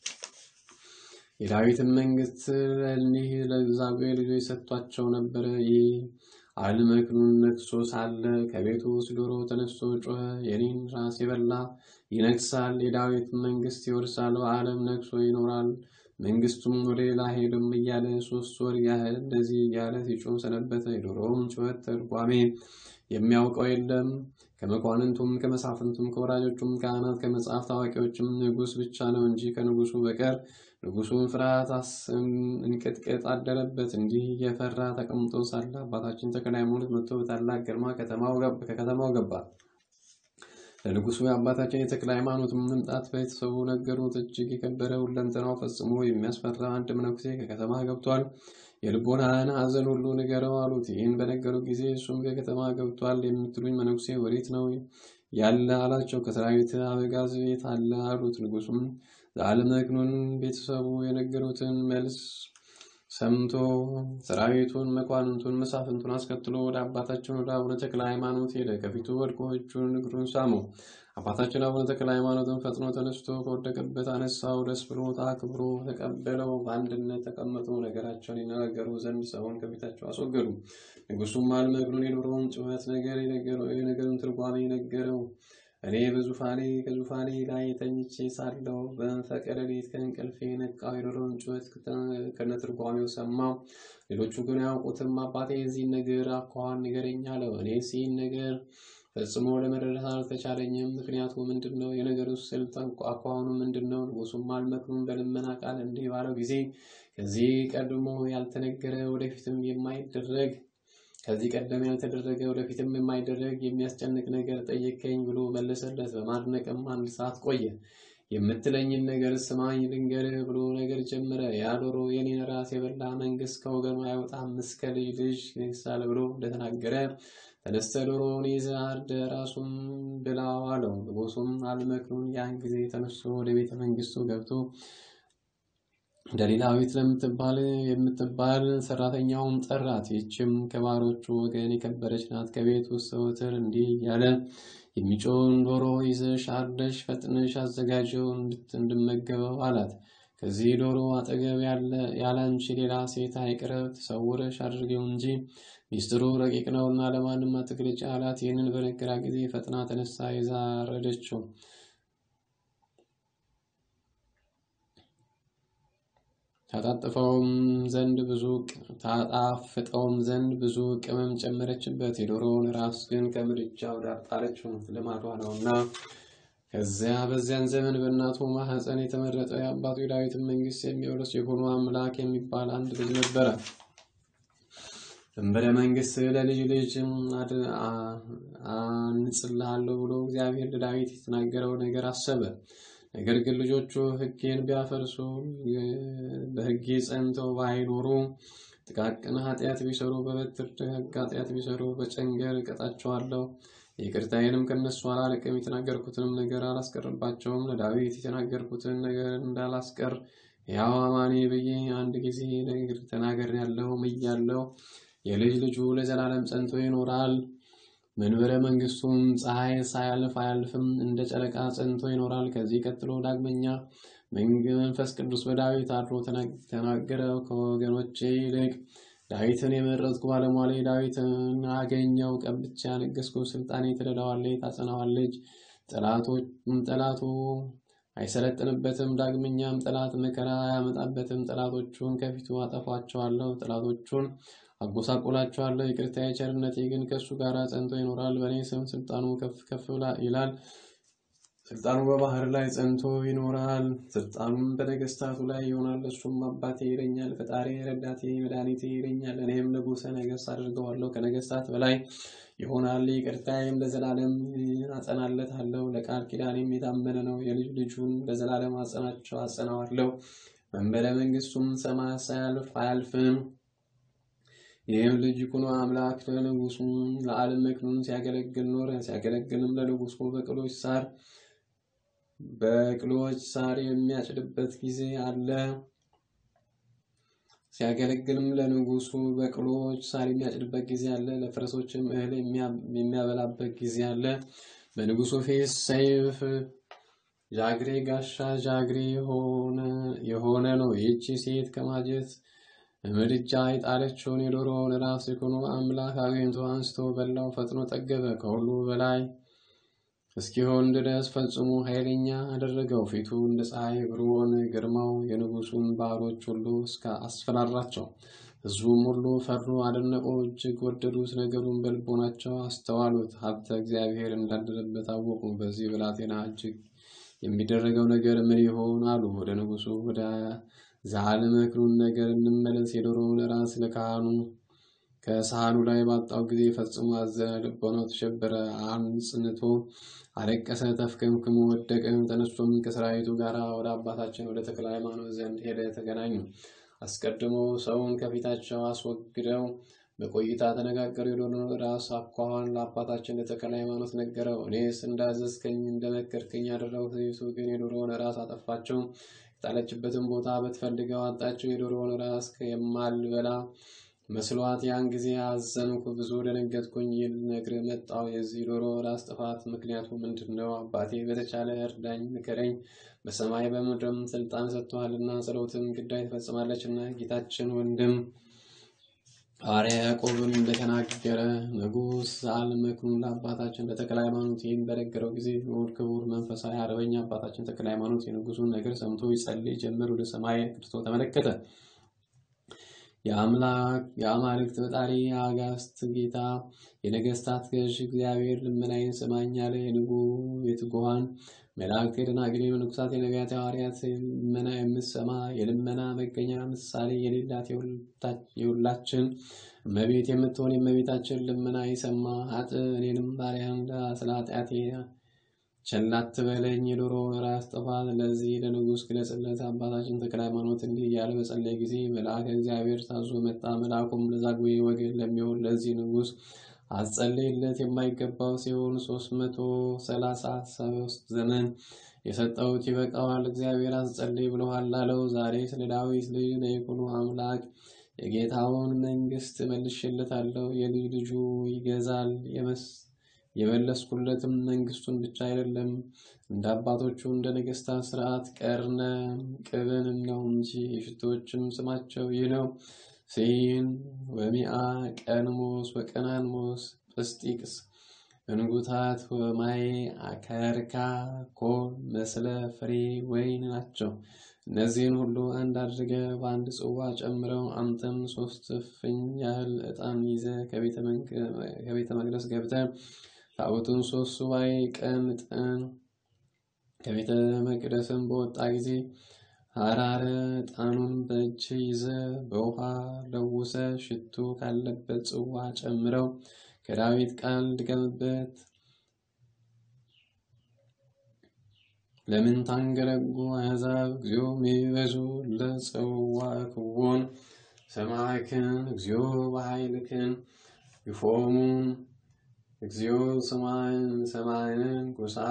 የዳዊትን መንግስት ለእኒህ ለዛጉዌ ልጆች ሰጥቷቸው ነበረ። ይህ አልመክኑን ነግሶ ሳለ ከቤቱ ውስጥ ዶሮ ተነስቶ ጮኸ። የኔን ራስ የበላ ይነግሳል፣ የዳዊት መንግስት ይወርሳል፣ በዓለም ነግሶ ይኖራል፣ መንግስቱም ወደ ሌላ ሄድም እያለ ሶስት ወር ያህል እንደዚህ እያለ ሲጮህ ሰነበተ። የዶሮውም ጩኸት ትርጓሜ የሚያውቀው የለም። ከመኳንንቱም ከመሳፍንቱም ከወራጆቹም ካህናት ከመጽሐፍ ታዋቂዎችም ንጉሥ ብቻ ነው እንጂ ከንጉሱ በቀር ንጉሱን ፍርሃት እንቅጥቅጥ አደረበት። እንዲህ እየፈራ ተቀምጦ ሳለ አባታችን ተክለ ሃይማኖት መጥቶ በታላቅ ግርማ ከከተማው ገባ። ለንጉሱ የአባታችን የተክለ ሃይማኖት መምጣት ቤተሰቡ ነገሩት። እጅግ የከበረ ሁለንተናው ፈጽሞ የሚያስፈራ አንድ መነኩሴ ከከተማ ገብቷል። የልቦናህን ሐዘን ሁሉ ንገረው አሉት። ይህን በነገሩ ጊዜ እሱም ከከተማ ገብቷል የምትሉኝ መነኩሴ ወዴት ነው ያለ አላቸው። ከሰራዊት አበጋዝ ቤት አለ አሉት። ንጉሱም ለአለመክኑን ቤተሰቡ የነገሩትን መልስ ሰምቶ ሰራዊቱን፣ መኳንንቱን፣ መሳፍንቱን አስከትሎ ወደ አባታችን ወደ አቡነ ተክለ ሃይማኖት ሄደ። ከፊቱ ወድቆ እጁን እግሩን ሳመው። አባታችን አቡነ ተክለ ሃይማኖትን ፈጥኖ ተነስቶ ከወደቀበት አነሳው። ደስ ብሎት አክብሮ ተቀበለው። በአንድነት ተቀመጡ። ነገራቸውን ይነጋገሩ ዘንድ ሰውን ከፊታቸው አስወገዱ። ንጉሱም አልመክኑን የዶሮውን ጩኸት ነገር የነገሩን ትርጓሜ ነገረው። እኔ በዙፋኔ ከዙፋኔ ላይ ተኝቼ ሳለሁ በመንፈቀ ሌሊት ከእንቅልፌ ነቃው። የዶሮውን ጩኸት ከነትርጓሜው ሰማው። ሌሎቹ ግን አያውቁትም። አባቴ የዚህን ነገር አኳኋን ንገረኝ አለው። እኔ ይህን ነገር ፈጽሞ ለመረዳት አልተቻለኝም። ምክንያቱ ምንድን ነው? የነገሩ ስልት አኳኋኑ ምንድን ነው? ንጉሱም አልመክኑን በልመና ቃል እንዲህ ባለው ጊዜ ከዚህ ቀድሞ ያልተነገረ ወደፊትም የማይደረግ ከዚህ ቀደም ያልተደረገ ወደፊትም የማይደረግ የሚያስጨንቅ ነገር ጠየቀኝ ብሎ መለሰለት። በማድነቅም አንድ ሰዓት ቆየ። የምትለኝን ነገር ስማኝ ልንገርህ ብሎ ነገር ጀመረ። ያ ዶሮ የኔን ራስ የበላ መንግስት ከወገኑ አይወጣም እስከ ልጅ ልጅ ይነግሣል ብሎ እንደተናገረ ተነስተ ዶሮውን ይዘህ አርደህ ራሱን ብላው አለው። ንጉሱም አልመክኑን ያን ጊዜ ተነስቶ ወደ ቤተ መንግስቱ ገብቶ ደሊላዊት ለምትባል የምትባል ሰራተኛውም ጠራት። ይህችም ከባሮቹ ወገን የከበረች ናት። ከቤት ውስጥ ዘወትር እንዲህ እያለ የሚጮውን ዶሮ ይዘሽ አርደሽ ፈጥነሽ አዘጋጀው እንድመገበው አላት። ከዚህ ዶሮ አጠገብ ያላንቺ ሌላ ሴት አይቅረብ፣ ተሰውረሽ አድርጌው እንጂ ሚስጥሩ ረቂቅ ነውና ለማንም አትግለጪ አላት። ይህንን በነገራ ጊዜ ፈጥና ተነሳ ይዛ አረደችው። ታጣጥፈውም ዘንድ ብዙ ታጣፍጠውም ዘንድ ብዙ ቅመም ጨመረችበት። የዶሮውን ራስ ግን ከምድጃው ዳር ጣለችው፣ ልማዷ ነውና። ከዚያ በዚያን ዘመን በእናቱ ማኅፀን የተመረጠ የአባቱ የዳዊትን መንግስት የሚወርስ የሆኑ አምላክ የሚባል አንድ ልጅ ነበረ። ድንበረ መንግስት ለልጅ ልጅ አንጽልሃለሁ ብሎ እግዚአብሔር ለዳዊት የተናገረው ነገር አሰበ። ነገር ግን ልጆቹ ሕጌን ቢያፈርሱ በሕጌ ጸንተው ባይኖሩ ጥቃቅን ኃጢአት ቢሰሩ በበትር ደግ ኃጢአት ቢሰሩ በጨንገር እቀጣቸዋለሁ። ይቅርታዬንም ከነሱ አላርቅም። የተናገርኩትንም ነገር አላስቀርባቸውም። ለዳዊት የተናገርኩትን ነገር እንዳላስቀር ያው አማኔ ብዬ አንድ ጊዜ ነገር ተናግሬአለሁ ምያለሁ። የልጅ ልጁ ለዘላለም ጸንቶ ይኖራል። መንበረ መንግስቱም ፀሐይ ሳያልፍ አያልፍም፣ እንደ ጨረቃ ጸንቶ ይኖራል። ከዚህ ቀጥሎ ዳግመኛ መንፈስ ቅዱስ በዳዊት አድሮ ተናገረው። ከወገኖቼ ይልቅ ዳዊትን የመረጥኩ ባለሟሌ ዳዊትን አገኘው፣ ቀብቻ ያነገስኩ፣ ስልጣኔ ትረዳዋለች፣ ታጸናዋለች። ጠላቱ አይሰለጥንበትም። ዳግመኛም ጠላት መከራ አያመጣበትም። ጠላቶቹን ከፊቱ አጠፋቸዋለሁ፣ ጠላቶቹን አጎሳቆላቸዋለሁ። ይቅርታዬ ቸርነቴ ግን ከእሱ ጋር ጸንቶ ይኖራል። በእኔ ስም ስልጣኑ ከፍ ከፍ ይላል። ስልጣኑ በባህር ላይ ጸንቶ ይኖራል። ስልጣኑም በነገስታቱ ላይ ይሆናል። እሱም አባቴ ይለኛል፣ ፈጣሪ ረዳቴ፣ መድኃኒቴ ይለኛል። እኔም ንጉሠ ነገሥት አድርገዋለሁ። ከነገስታት በላይ ይሆናል። ይቅርታዬም ለዘላለም አጸናለታለሁ። ለቃል ኪዳኔም የታመነ ነው። የልጅ ልጁን ለዘላለም አጸናቸው አጸናዋለሁ። መንበረ መንግስቱም ሰማይ ሳያልፍ አያልፍም። ይህም ልጅ ይኩኖ አምላክ ለንጉሱ ለዓለም መክኑን ሲያገለግል ኖረ። ሲያገለግልም ለንጉሱ በቅሎች ሳር በቅሎች ሳር የሚያጭድበት ጊዜ አለ። ሲያገለግልም ለንጉሱ በቅሎች ሳር የሚያጭድበት ጊዜ አለ። ለፈረሶችም እህል የሚያበላበት ጊዜ አለ። በንጉሱ ፊት ሰይፍ ጃግሬ ጋሻ ጃግሬ የሆነ ነው። ይህቺ ሴት ከማጀት ምድጃ የጣለችውን የዶሮውን ራስ ይኩኖ አምላክ አግኝቶ አንስቶ በላው፣ ፈጥኖ ጠገበ። ከሁሉ በላይ እስኪሆን ድረስ ፈጽሞ ኃይለኛ አደረገው። ፊቱ እንደ ፀሐይ ብሩን ግርማው የንጉሱን ባሮች ሁሉ እስከ አስፈራራቸው። ሕዝቡም ሁሉ ፈሩ፣ አደነቁ፣ እጅግ ወደዱት። ነገሩን በልቦናቸው አስተዋሉት። ሀብተ እግዚአብሔር እንዳደረበት አወቁ። በዚህ ብላቴና እጅግ የሚደረገው ነገር ምን ይሆን አሉ። ወደ ንጉሱ ወደ ዛልመክኑን ነገር እንመለስ። የዶሮውን ራስ ለካህኑ ከሳህኑ ላይ ባጣው ጊዜ ፈጽሞ አዘነ፣ ልቦናው ተሸበረ፣ አንጽንቶ አለቀሰ፣ ተፍከምክሞ ወደቀ። ተነስቶም ከሰራዊቱ ጋር ወደ አባታችን ወደ ተክለ ሃይማኖት ዘንድ ሄደ። ተገናኙ። አስቀድሞ ሰውን ከፊታቸው አስወግደው በቆይታ ተነጋገሩ። የዶሮውን ራስ አኳኋን ለአባታችን ለተክለ ሃይማኖት ነገረው። እኔስ እንዳዘዝከኝ እንደመከርከኝ ያደረጉ ሴቱ ግን የዶሮውን ራስ አጠፋቸው። የጣለችበትን ቦታ ብትፈልገው አጣቸው። የዶሮውን ራስ የማልበላ መስሏት ያን ጊዜ አዘንኩ፣ ብዙ ደነገጥኩኝ። ይል ነግር መጣው። የዚህ ዶሮ ራስ ጥፋት ምክንያቱ ምንድን ነው? አባቴ በተቻለ እርዳኝ፣ ምከረኝ። በሰማይ በምድርም ስልጣን ሰጥቶሃልና ጸሎትም ግዳይ ትፈጽማለችና ጌታችን ወንድም ሐዋርያ ያዕቆብን እንደተናገረ ንጉሥ ዘአልመክኑን ለአባታችን ለተክለ ሃይማኖት ይህን በነገረው ጊዜ ንዑድ ክቡር መንፈሳዊ አርበኛ አባታችን ተክለ ሃይማኖት የንጉሱን ነገር ሰምቶ ይጸልይ ጀመር። ወደ ሰማይ ክርስቶ ተመለከተ። የአምላክ የአማልክት ፈጣሪ የአጋስት ጌታ የነገስታት ገዥ እግዚአብሔር ልመናዬን ስማኝ አለ። የንጉ የትጉሃን መላእክት የደናግል የመነኮሳት የነቢያት የሐዋርያት ልመና የምትሰማ የልመና መገኛ ምሳሌ የሌላት የሁላችን እመቤት የምትሆን የእመቤታችን ልመና የሰማ ሀጥ እኔንም ባሪያን ስለ ኃጢአቴ ቸል አትበለኝ። የዶሮ ራስ ጥፋት ለዚህ ለንጉሥ ግለጽለት። አባታችን ተክለ ሃይማኖት እንዲህ እያለ በጸለየ ጊዜ መልአከ እግዚአብሔር ታዞ መጣ። መልአኩም ለዛጉዌ ወገን ለሚሆን ለዚህ ንጉሥ አጸልይለት የማይገባው ሲሆን ሶስት መቶ ሰላሳ ሶስት ዘመን የሰጠሁት ይበቃዋል። እግዚአብሔር አስጸልይ ብለዋል አለው። ዛሬ ስለ ዳዊት ልጅ ለይኩኖ አምላክ የጌታውን መንግስት መልሼለታለሁ። የልጅ ልጁ ይገዛል። የመለስኩለትም መንግስቱን ብቻ አይደለም እንደ አባቶቹ እንደ ነገስታት ስርዓት ቀርነ ቅብንም ነው እንጂ የሽቶዎችም ስማቸው ይህ ነው ሲን ወሚአ ቀንሞስ ወቀናንሞስ ጵስጢቅስ እንጉታት ወማይ አከርካ ኮል መስለ ፍሬ ወይን ናቸው። እነዚህን ሁሉ አንድ አድርገ በአንድ ጽዋ ጨምረው አምተም ሶስት እፍኝ ያህል ዕጣን ይዘ ከቤተ መቅደስ ገብተ ታቦቱን ሶስት ሱባኤ ቀን ጥን ከቤተ መቅደስም በወጣ ጊዜ ሐራረ ዕጣኑን በእጅ ይዘ በውሃ ለውሰ ሽቱ ካለበት ጽዋ ጨምረው ከዳዊት ቃል ድገምበት። ለምን ታንገለጉ አሕዛብ እግዚኦ ሚበዙ ለጽዋ ክዎን ሰማዕክን እግዚኦ በኃይልክን ይፎሙን እግዚኦ ሰማይን ሰማይንን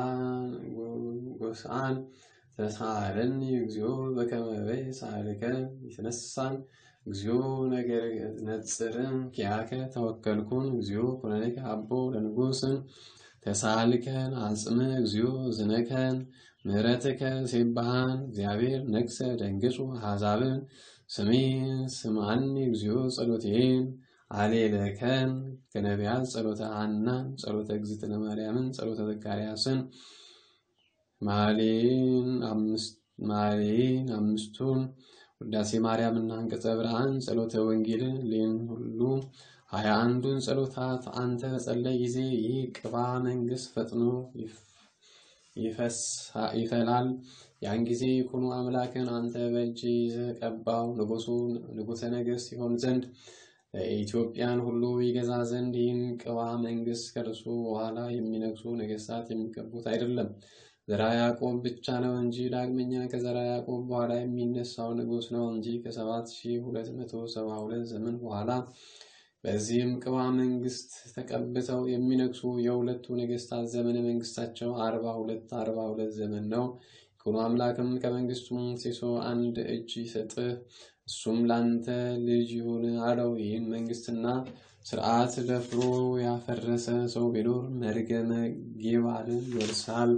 ጎሳን ተሳለኒ እግዚኦ በከመ በይሳልከ ይትነሳን እግዚኦ ነገር ነጽርን ኪያከ ተወከልኩን እግዚኦ ኩነኔከ አቦ ለንጉስን ተሳልከን አጽም እግዚኦ ዝነከን ምሕረትከ ሴባሃን እግዚአብሔር ነግሰ ደንግጹ አሕዛብን ስሜን ስምዓኒ እግዚኦ ጸሎቴን አሌለከን ከነቢያት ጸሎተ ሐናን ጸሎተ እግዝእትነ ማርያምን ጸሎተ ዘካርያስን ማሌን አምስቱን ውዳሴ ማርያምና አንቀጸ ብርሃን ጸሎተ ወንጌልን ሌን ሁሉ ሀያ አንዱን ጸሎታት አንተ በጸለይ ጊዜ ይህ ቅባ መንግስት ፈጥኖ ይፈላል። ያን ጊዜ ይኩኖ አምላክን አንተ በእጅ ይዘህ ቀባው። ንጉሱ ንጉሠ ነገሥት ይሆን ዘንድ ኢትዮጵያን ሁሉ ይገዛ ዘንድ ይህን ቅባ መንግስት ከእርሱ በኋላ የሚነግሱ ነገስታት የሚቀቡት አይደለም፣ ዘራ ያዕቆብ ብቻ ነው እንጂ። ዳግመኛ ከዘራ ያዕቆብ በኋላ የሚነሳው ንጉሥ ነው እንጂ ከሰባት ሺህ ሁለት መቶ ሰባ ሁለት ዘመን በኋላ በዚህም ቅባ መንግስት ተቀብተው የሚነግሱ የሁለቱ ነገስታት ዘመነ መንግስታቸው አርባ ሁለት አርባ ሁለት ዘመን ነው። ይኩኖ አምላክም ከመንግስቱም ሲሶ አንድ እጅ ይሰጥህ እሱም ላንተ ልጅ ይሁን አለው። ይህን መንግስትና ስርዓት ደፍሮ ያፈረሰ ሰው ቢኖር መርገመ ጌባልን ይወርሳል።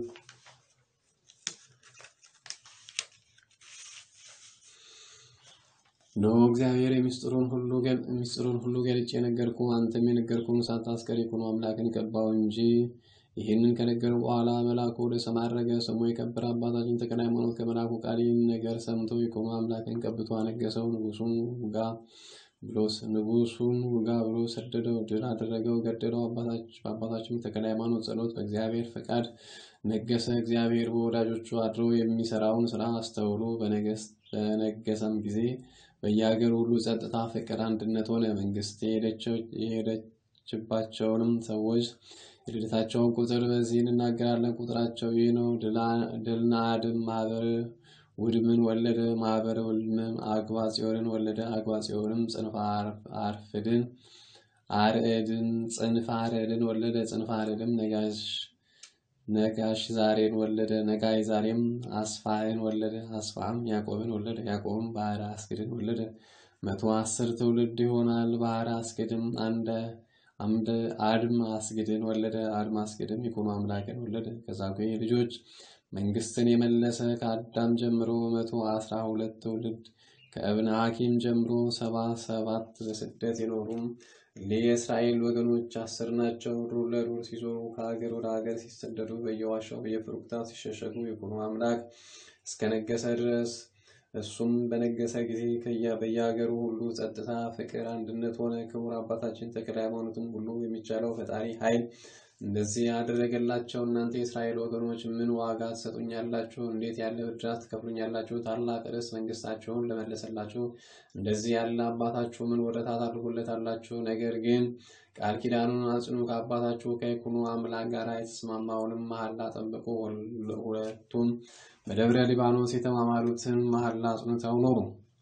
ኖ እግዚአብሔር የሚስጥሩን ሁሉ ሚስጥሩን ሁሉ ገልጬ የነገርኩ አንተም የነገርኩን ሳታስቀር ይኩኖ አምላክን ቀባው እንጂ። ይህንን ከነገረው በኋላ መልአኩ ወደ ሰማይ አረገ። ስሙ የከበረ አባታችን ተክለ ሃይማኖት ከመልአኩ ቃል ይህን ነገር ሰምቶ ይኩኖ አምላክን ቀብቶ አነገሰው። ንጉሱን ውጋ ብሎ ንጉሱን ውጋ ብሎ ሰደደው፣ ድል አደረገው፣ ገደለው። በአባታችን ተክለ ሃይማኖት ጸሎት በእግዚአብሔር ፈቃድ ነገሰ። እግዚአብሔር በወዳጆቹ አድሮ የሚሰራውን ስራ አስተውሎ በነገሰም ጊዜ በየሀገሩ ሁሉ ጸጥታ፣ ፍቅር፣ አንድነት ሆነ። መንግስት የሄደችባቸውንም ሰዎች የልደታቸውን ቁጥር በዚህ እንናገራለን። ቁጥራቸው ይህ ነው። ድልናድም ማህበር ውድምን ወለደ። ማህበረ ውድምም አግባ ጽዮንን ወለደ። አግባ ጽዮንም ጽንፈ አርፍድን አርዕድን ጽንፈ አርዕድን ወለደ። ጽንፈ አርዕድም ነጋሽ ነጋሽ ዛሬን ወለደ። ነጋይ ዛሬም አስፋህን ወለደ። አስፋህም ያዕቆብን ወለደ። ያዕቆብም ባህረ አስገድን ወለደ። መቶ አስር ትውልድ ይሆናል። ባህረ አስገድም አንደ አምደ አድም አስገድን ወለደ። አድም አስገድም ይኩኖ አምላክን ወለደ። ከዛጉዌ ልጆች መንግስትን የመለሰ ከአዳም ጀምሮ መቶ አስራ ሁለት ትውልድ ከእብነ ሐኪም ጀምሮ ሰባ ሰባት በስደት የኖሩም የእስራኤል ወገኖች አስር ናቸው። ዱር ለዱር ሲዞሩ ከሀገር ወደ ሀገር ሲሰደዱ በየዋሻው በየፍሩክታው ሲሸሸጉ ይኩኖ አምላክ እስከነገሰ ድረስ እሱም በነገሰ ጊዜ በየሀገሩ ሁሉ ጸጥታ፣ ፍቅር፣ አንድነት ሆነ። ክቡር አባታችን ተክለ ሃይማኖትን ሁሉ የሚቻለው ፈጣሪ ኃይል እንደዚህ ያደረገላቸው። እናንተ የእስራኤል ወገኖች ምን ዋጋ ትሰጡኛላችሁ? እንዴት ያለ ብድራት ትከፍሉኛላችሁ? ታላቅ ርዕስ መንግስታችሁን ለመለሰላችሁ እንደዚህ ያለ አባታችሁ ምን ወረታ ታድርጉለታላችሁ? ነገር ግን ቃል ኪዳኑን አጽኑ። ከአባታችሁ ከይኩኖ አምላክ ጋር የተስማማውንም መሐላ ጠብቁ። ሁለቱም በደብረ ሊባኖስ የተማማሉትን መሐላ አጽንተው ኖሩ።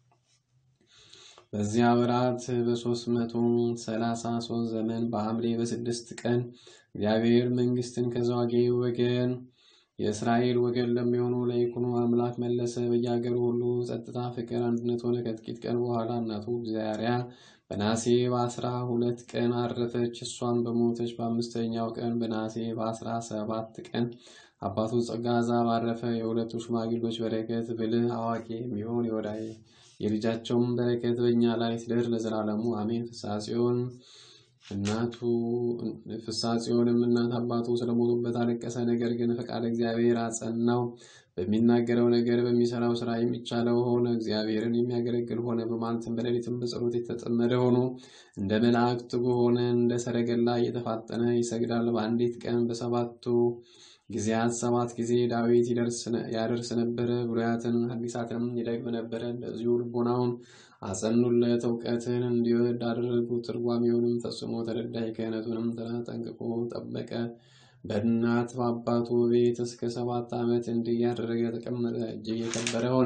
በዚያ ወራት በሶስት መቶ ሰላሳ ሶስት ዘመን በሐምሌ በስድስት ቀን እግዚአብሔር መንግስትን ከዘዋጌ ወገን የእስራኤል ወገን ለሚሆኑ ለይኩኖ አምላክ መለሰ። በየሀገሩ ሁሉ ጸጥታ፣ ፍቅር፣ አንድነት ሆነ። ከጥቂት ቀን በኋላ እናቱ እግዚአርያ በናሴ በአስራ ሁለት ቀን አረፈች። እሷም በሞተች በአምስተኛው ቀን በናሴ በአስራ ሰባት ቀን አባቱ ጸጋ ዛብ አረፈ። የሁለቱ ሽማግሎች በረከት ብልህ አዋቂ የሚሆን የወዳይ የልጃቸውም በረከት በእኛ ላይ ትደር ለዘላለሙ አሜን። ፍሳጽዮን እናቱ ፍሳጽዮንም እናት አባቱ ስለሞቱበት አለቀሰ። ነገር ግን ፈቃድ እግዚአብሔር አጸናው። በሚናገረው ነገር በሚሰራው ስራ የሚቻለው ሆነ። እግዚአብሔርን የሚያገለግል ሆነ። በማለትም በሌሊትም በጸሎት የተጠመደ ሆኖ እንደ መላእክት ሆነ። እንደ ሰረገላ እየተፋጠነ ይሰግዳል። በአንዲት ቀን በሰባቱ ጊዜያት ሰባት ጊዜ ዳዊት ያደርስ ነበረ። ብሉያትን ሐዲሳትንም ይደግም ነበረ። እንደዚሁ ልቦናውን አጸኑለት፣ እውቀትን እንዲወድ አደረጉ። ትርጓሜውንም ፈጽሞ ተረዳይ። ክህነቱንም ጠንቅቆ ጠበቀ። በእናት በአባቱ ቤት እስከ ሰባት ዓመት እንዲህ ያደረገ ተቀመጠ። እጅግ የከበረ ሆነ።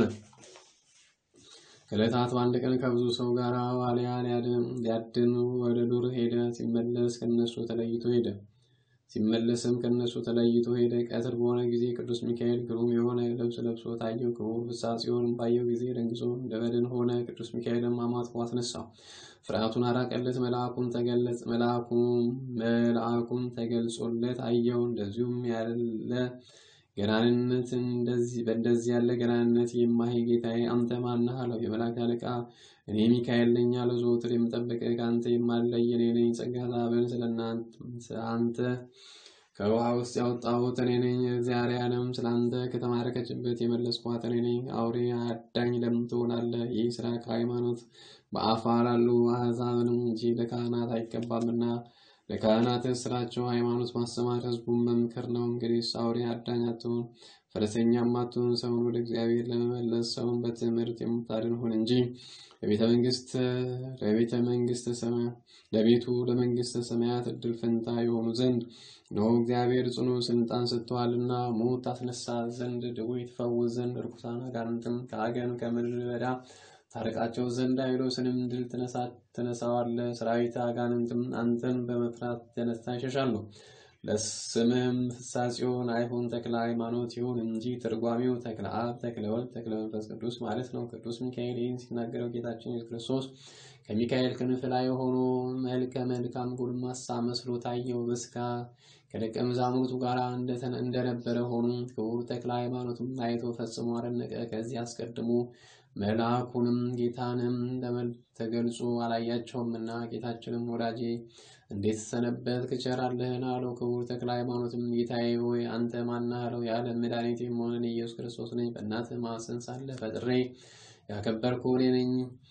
ከዕለታት በአንድ ቀን ከብዙ ሰው ጋር ዋልያ ሊያድን ወደ ዱር ሄደ። ሲመለስ ከነሱ ተለይቶ ሄደ ሲመለስም ከነሱ ተለይቶ ሄደ። ቀትር በሆነ ጊዜ ቅዱስ ሚካኤል ግሩም የሆነ ልብስ ለብሶ ታየው። ክቡር ፍሳጽዮንም ባየው ጊዜ ደንግጾ እንደ በድን ሆነ። ቅዱስ ሚካኤልም አማትቦ አስነሳው፣ ፍርሃቱን አራቀለት። መልአኩም ተገለጽ መልአኩም ተገልጾለት አየው። እንደዚሁም ያለ ገናንነት በእንደዚህ ያለ ገናንነት የማሄ ጌታዬ አንተ ማነህ አለው። የመላእክት አለቃ እኔ ሚካኤል ነኝ አለው። ዘወትር የምጠብቅህ ከአንተ የማለይ እኔ ነኝ። ጸጋ ዛብን ስለ አንተ ከውሃ ውስጥ ያወጣሁት እኔ ነኝ። እግዚአብሔርንም ስለ አንተ ከተማረከችበት የመለስኳት እኔ ነኝ። አውሬ አዳኝ ለምን ትሆናለህ? ይህ ስራ ከሃይማኖት በአፋ ላሉ አሕዛብንም እንጂ ለካህናት አይገባምና ለካህናት ስራቸው ሃይማኖት ማስተማር፣ ህዝቡን መምከር ነው። እንግዲህ አውሬ አዳኝ አትሁን፣ ፈረሰኛም አትሁን። ሰውን ወደ እግዚአብሔር ለመመለስ ሰውን በትምህርት የምታድን ሁን እንጂ ለቤተ መንግስት ለቤተ መንግስት ሰማያት ለቤቱ ለመንግስተ ሰማያት እድል ፈንታ የሆኑ ዘንድ ነው። እግዚአብሔር ጽኑ ስልጣን ሰጥተዋልና ሞት ታስነሳ ዘንድ ድውይ ትፈውስ ዘንድ ርኩሳን አጋንንትም ከአገን ከምድረ በዳ ታርቃቸው ዘንድ ዲያብሎስንም ድል ትነሳዋለህ። ሰራዊት አጋንንትም አንተን በመፍራት የተነሳ ይሸሻሉ። ለስምህም ፍሳጽዮን አይሁን ተክለ ሃይማኖት ይሁን እንጂ ትርጓሜው ተክለ አብ፣ ተክለ ወልድ፣ ተክለ መንፈስ ቅዱስ ማለት ነው። ቅዱስ ሚካኤል ይህን ሲናገረው ጌታችን ኢየሱስ ክርስቶስ ከሚካኤል ክንፍ ላይ ሆኖ መልከ መልካም ጎልማሳ መስሎ ታየው። በስጋ ከደቀ መዛሙርቱ ጋር እንደነበረ ሆኖ ክቡር ተክለ ሃይማኖትም አይቶ ፈጽሞ አደነቀ። ከዚህ አስቀድሞ መልአኩንም ጌታንም ተገልጾ አላያቸውምና ጌታችንም ወዳጄ እንዴት ሰነበት ቸር አለህን አለው። ክቡር ተክለ ሃይማኖትም ጌታዬ ሆይ አንተ ማነህ አለው። የዓለም መድኃኒት የምሆንን ኢየሱስ ክርስቶስ ነኝ። በእናትህ ማኅፀን ሳለ ፈጥሬ ያከበርኩህ እኔ ነኝ።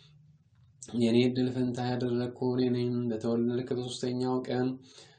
የኔ ዕድል ፈንታ ያደረግኩህ እኔ ነኝ። በተወለድክ በሦስተኛው ቀን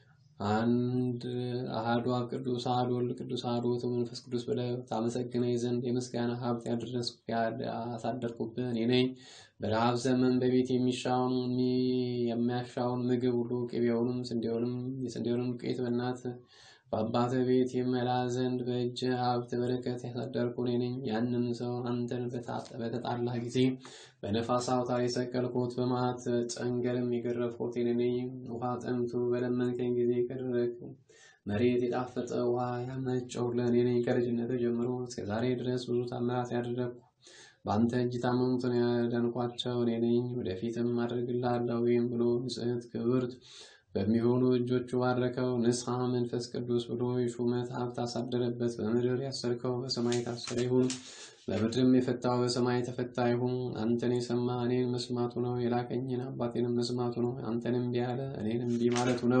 አንድ አሐዱ አብ ቅዱስ አሐዱ ወልድ ቅዱስ አሐዱ ውእቱ መንፈስ ቅዱስ ብለህ ታመሰግነኝ ዘንድ የምስጋና ሀብት ያደረስኩ ያሳደርኩብህ እኔ ነኝ። በረሃብ ዘመን በቤት የሚሻውን የሚያሻውን ምግብ ሁሉ ቅቤውንም ስንዴውንም የስንዴውንም ዱቄት በእናት በአባትህ ቤት ይመላ ዘንድ በእጅ ሀብት በረከት ያሳደርኩ እኔ ነኝ። ያንም ሰው አንተን በተጣላህ ጊዜ በነፋስ አውታር የሰቀልኩት በመዓት ጨንገርም የገረፍኩት እኔ ነኝ። ውሃ ጠምቶ በለመንከኝ ጊዜ ከደረቅ መሬት የጣፈጠ ውሃ ያመነጨሁልህ እኔ ነኝ። ከልጅነት ጀምሮ እስከ ዛሬ ድረስ ብዙ ታምራት ያደረግኩ በአንተ እጅ ታመሙትን ያዳንኳቸው እኔ ነኝ። ወደፊትም አደርግልሃለሁ ይህም ብሎ ንጽሕት ክብርት በሚሆኑ እጆቹ ባረከው። ንስሐ መንፈስ ቅዱስ ብሎ የሹመት ሀብት አሳደረበት። በምድር ያሰርከው በሰማይ የታሰረ ይሁን፣ በምድርም የፈታው በሰማይ የተፈታ ይሁን። አንተን የሰማ እኔን መስማቱ ነው። የላከኝን አባቴንም መስማቱ ነው። አንተን እምቢ አለ እኔን እምቢ ማለቱ ነው።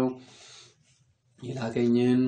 የላከኝን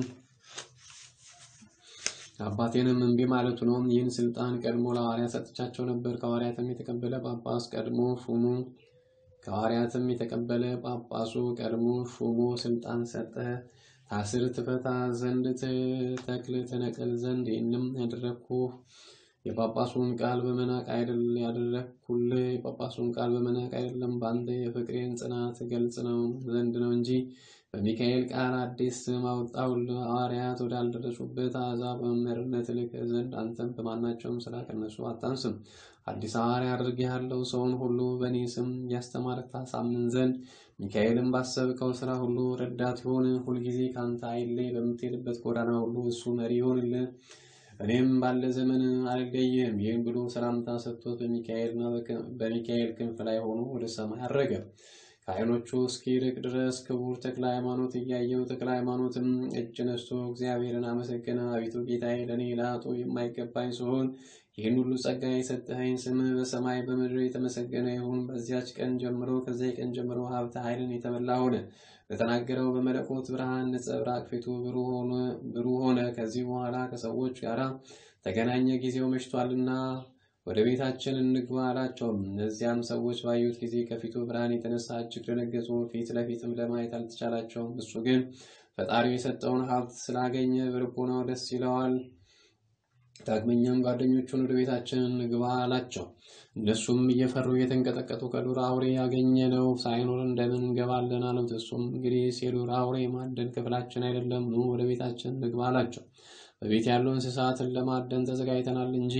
አባቴንም እምቢ ማለቱ ነው። ይህን ስልጣን ቀድሞ ለሐዋርያት ሰጥቻቸው ነበር። ከሐዋርያትም የተቀበለ ጳጳስ ቀድሞ ሹሙ ከሐዋርያትም የተቀበለ ጳጳሱ ቀድሞ ሹሞ ስልጣን ሰጠ። ታስር ትፈታ ዘንድ ተክል ትነቅል ዘንድ ይህንም ያደረግኩህ የጳጳሱን ቃል በመናቅ አይደል ያደረግኩልህ የጳጳሱን ቃል በመናቅ አይደለም፣ በአንተ የፍቅሬን ጽናት ገልጽ ነው ዘንድ ነው እንጂ በሚካኤል ቃል አዲስ ስም አወጣሁልህ። ሐዋርያት ወዳልደረሱበት አሕዛብ በመምህርነት ልክህ ዘንድ አንተም በማናቸውም ስራ ከነሱ አታንስም። አዲስ ሐዋርያ አድርጌሃለሁ። ሰውን ሁሉ በእኔ ስም እያስተማርክ ታሳምን ዘንድ ሚካኤልን ባሰብከው ስራ ሁሉ ረዳት ይሆን። ሁልጊዜ ከአንተ አይለይ። በምትሄድበት ጎዳና ሁሉ እሱ መሪ ይሆንልህ። እኔም ባለ ዘመን አልለይህም። ይህን ብሎ ሰላምታ ሰጥቶት በሚካኤልና በሚካኤል ክንፍ ላይ ሆኖ ወደ ሰማይ አረገ። ከዓይኖቹ እስኪርቅ ድረስ ክቡር ተክለ ሃይማኖት እያየው ተክለ ሃይማኖትም እጅ ነስቶ እግዚአብሔርን አመሰገነ። አቤቱ ጌታዬ፣ ለእኔ ለኃጡ የማይገባኝ ሲሆን ይህን ሁሉ ጸጋ የሰጠኸኝ ስምህ በሰማይ በምድር የተመሰገነ ይሁን። በዚያች ቀን ጀምሮ ከዚያ ቀን ጀምሮ ሀብተ ኃይልን የተመላ ሆነ። በተናገረው በመለኮት ብርሃን ነጸብራቅ ፊቱ ብሩህ ሆነ። ከዚህ በኋላ ከሰዎች ጋር ተገናኘ። ጊዜው መሽቷልና ወደ ቤታችን እንግባ አላቸው። እነዚያም ሰዎች ባዩት ጊዜ ከፊቱ ብርሃን የተነሳ እጅግ ደነገጡ። ፊት ለፊትም ለማየት አልተቻላቸውም። እሱ ግን ፈጣሪው የሰጠውን ሀብት ስላገኘ በልቦናው ደስ ይለዋል። ዳግመኛም ጓደኞቹን ወደ ቤታችን እንግባ አላቸው። እነሱም እየፈሩ እየተንቀጠቀጡ ከዱር አውሬ ያገኘነው ሳይኖር እንደምን እንገባለን አሉት። እሱም እንግዲህ የዱር አውሬ ማደን ክፍላችን አይደለም፣ ኑ ወደ ቤታችን እንግባ አላቸው። በቤት ያሉ እንስሳትን ለማደን ተዘጋጅተናል እንጂ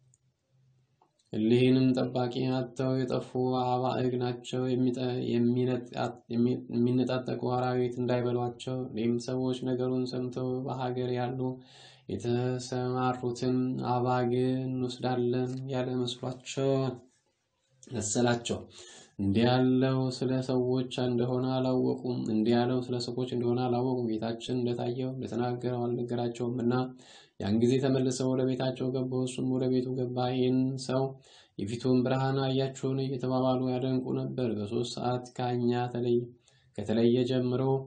እሊህንም ጠባቂ አጥተው የጠፉ አባዕግ ናቸው። የሚነጣጠቁ አራዊት እንዳይበሏቸው። እኔም ሰዎች ነገሩን ሰምተው በሀገር ያሉ የተሰማሩትን አባግ እንወስዳለን ያለ መስሏቸው መሰላቸው። እንዲህ ያለው ስለ ሰዎች እንደሆነ አላወቁም። እንዲህ ያለው ስለ ሰዎች እንደሆነ አላወቁም። ጌታችን እንደታየው እንደተናገረው አልነገራቸውም እና ያን ጊዜ ተመልሰው ወደ ቤታቸው ገቡ። እሱም ወደ ቤቱ ገባ። ይህን ሰው የፊቱን ብርሃን አያችሁን? እየተባባሉ ያደንቁ ነበር። በሶስት ሰዓት ከእኛ ከተለየ ጀምሮ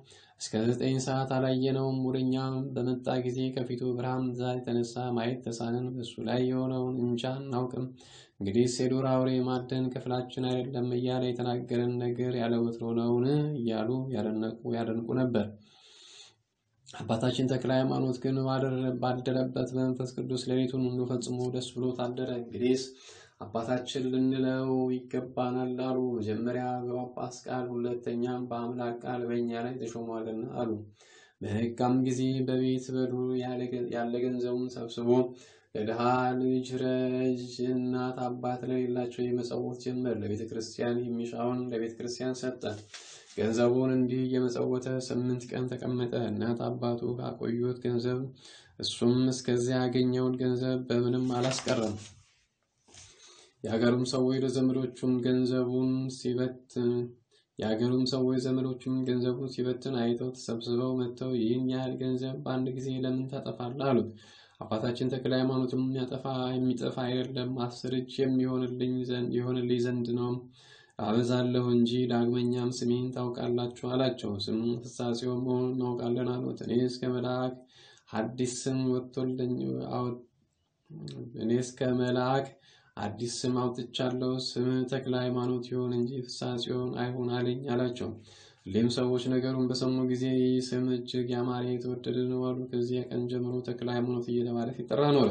እስከ ዘጠኝ ሰዓት አላየነውም። ወደኛ በመጣ ጊዜ ከፊቱ ብርሃን ብዛት የተነሳ ማየት ተሳንን። በእሱ ላይ የሆነውን እንጃ አናውቅም። እንግዲህ የዱር አውሬ ማደን ክፍላችን አይደለም እያለ የተናገረን ነገር ያለ ወትሮ ነውን? እያሉ ያደንቁ ነበር። አባታችን ተክለ ሃይማኖት ግን ባደረበት በመንፈስ ቅዱስ ሌሊቱን ሁሉ ፈጽሞ ደስ ብሎት አደረ። እንግዲህስ አባታችን ልንለው ይገባናል አሉ። መጀመሪያ በጳጳስ ቃል፣ ሁለተኛም በአምላክ ቃል በእኛ ላይ ተሾሟልና አሉ። በሕጋም ጊዜ በቤት በዱር ያለ ገንዘቡን ሰብስቦ ለድሃ ልጅ ረጅ እናት አባት ለሌላቸው የመጸወት ጀመር። ለቤተ ክርስቲያን የሚሻውን ለቤተ ክርስቲያን ሰጠ። ገንዘቡን እንዲህ እየመጸወተ ስምንት ቀን ተቀመጠ። እናት አባቱ ካቆዩት ገንዘብ እሱም እስከዚያ ያገኘውን ገንዘብ በምንም አላስቀረም። የሀገሩም ሰዎች ለዘመዶቹም ገንዘቡን ሲበትን የሀገሩም ሰዎች ዘመዶቹም ገንዘቡን ሲበትን አይተው ተሰብስበው መጥተው ይህን ያህል ገንዘብ በአንድ ጊዜ ለምን ታጠፋለህ? አሉት። አባታችን ተክለ ሃይማኖትም የሚያጠፋ የሚጠፋ አይደለም አስር እጅ የሚሆንልኝ ዘንድ ነው አበዛለሁ እንጂ ዳግመኛም ስሜን ታውቃላችሁ አላቸው። ስሙ ፍስሐ ጽዮን መሆኑን እናውቃለን አሉት። እኔ እስከ መልአክ አዲስ ስም ወጥቶልኝ እኔ እስከ መልአክ አዲስ ስም አውጥቻለሁ። ስም ተክለ ሃይማኖት ይሁን እንጂ ፍስሐ ጽዮን አይሁን አለኝ አላቸው። ሁሌም ሰዎች ነገሩን በሰሙ ጊዜ ይህ ስም እጅግ ያማረ የተወደደ ነው አሉ። ከዚያ ቀን ጀምሮ ተክለ ሃይማኖት እየተባለ ሲጠራ ኖረ።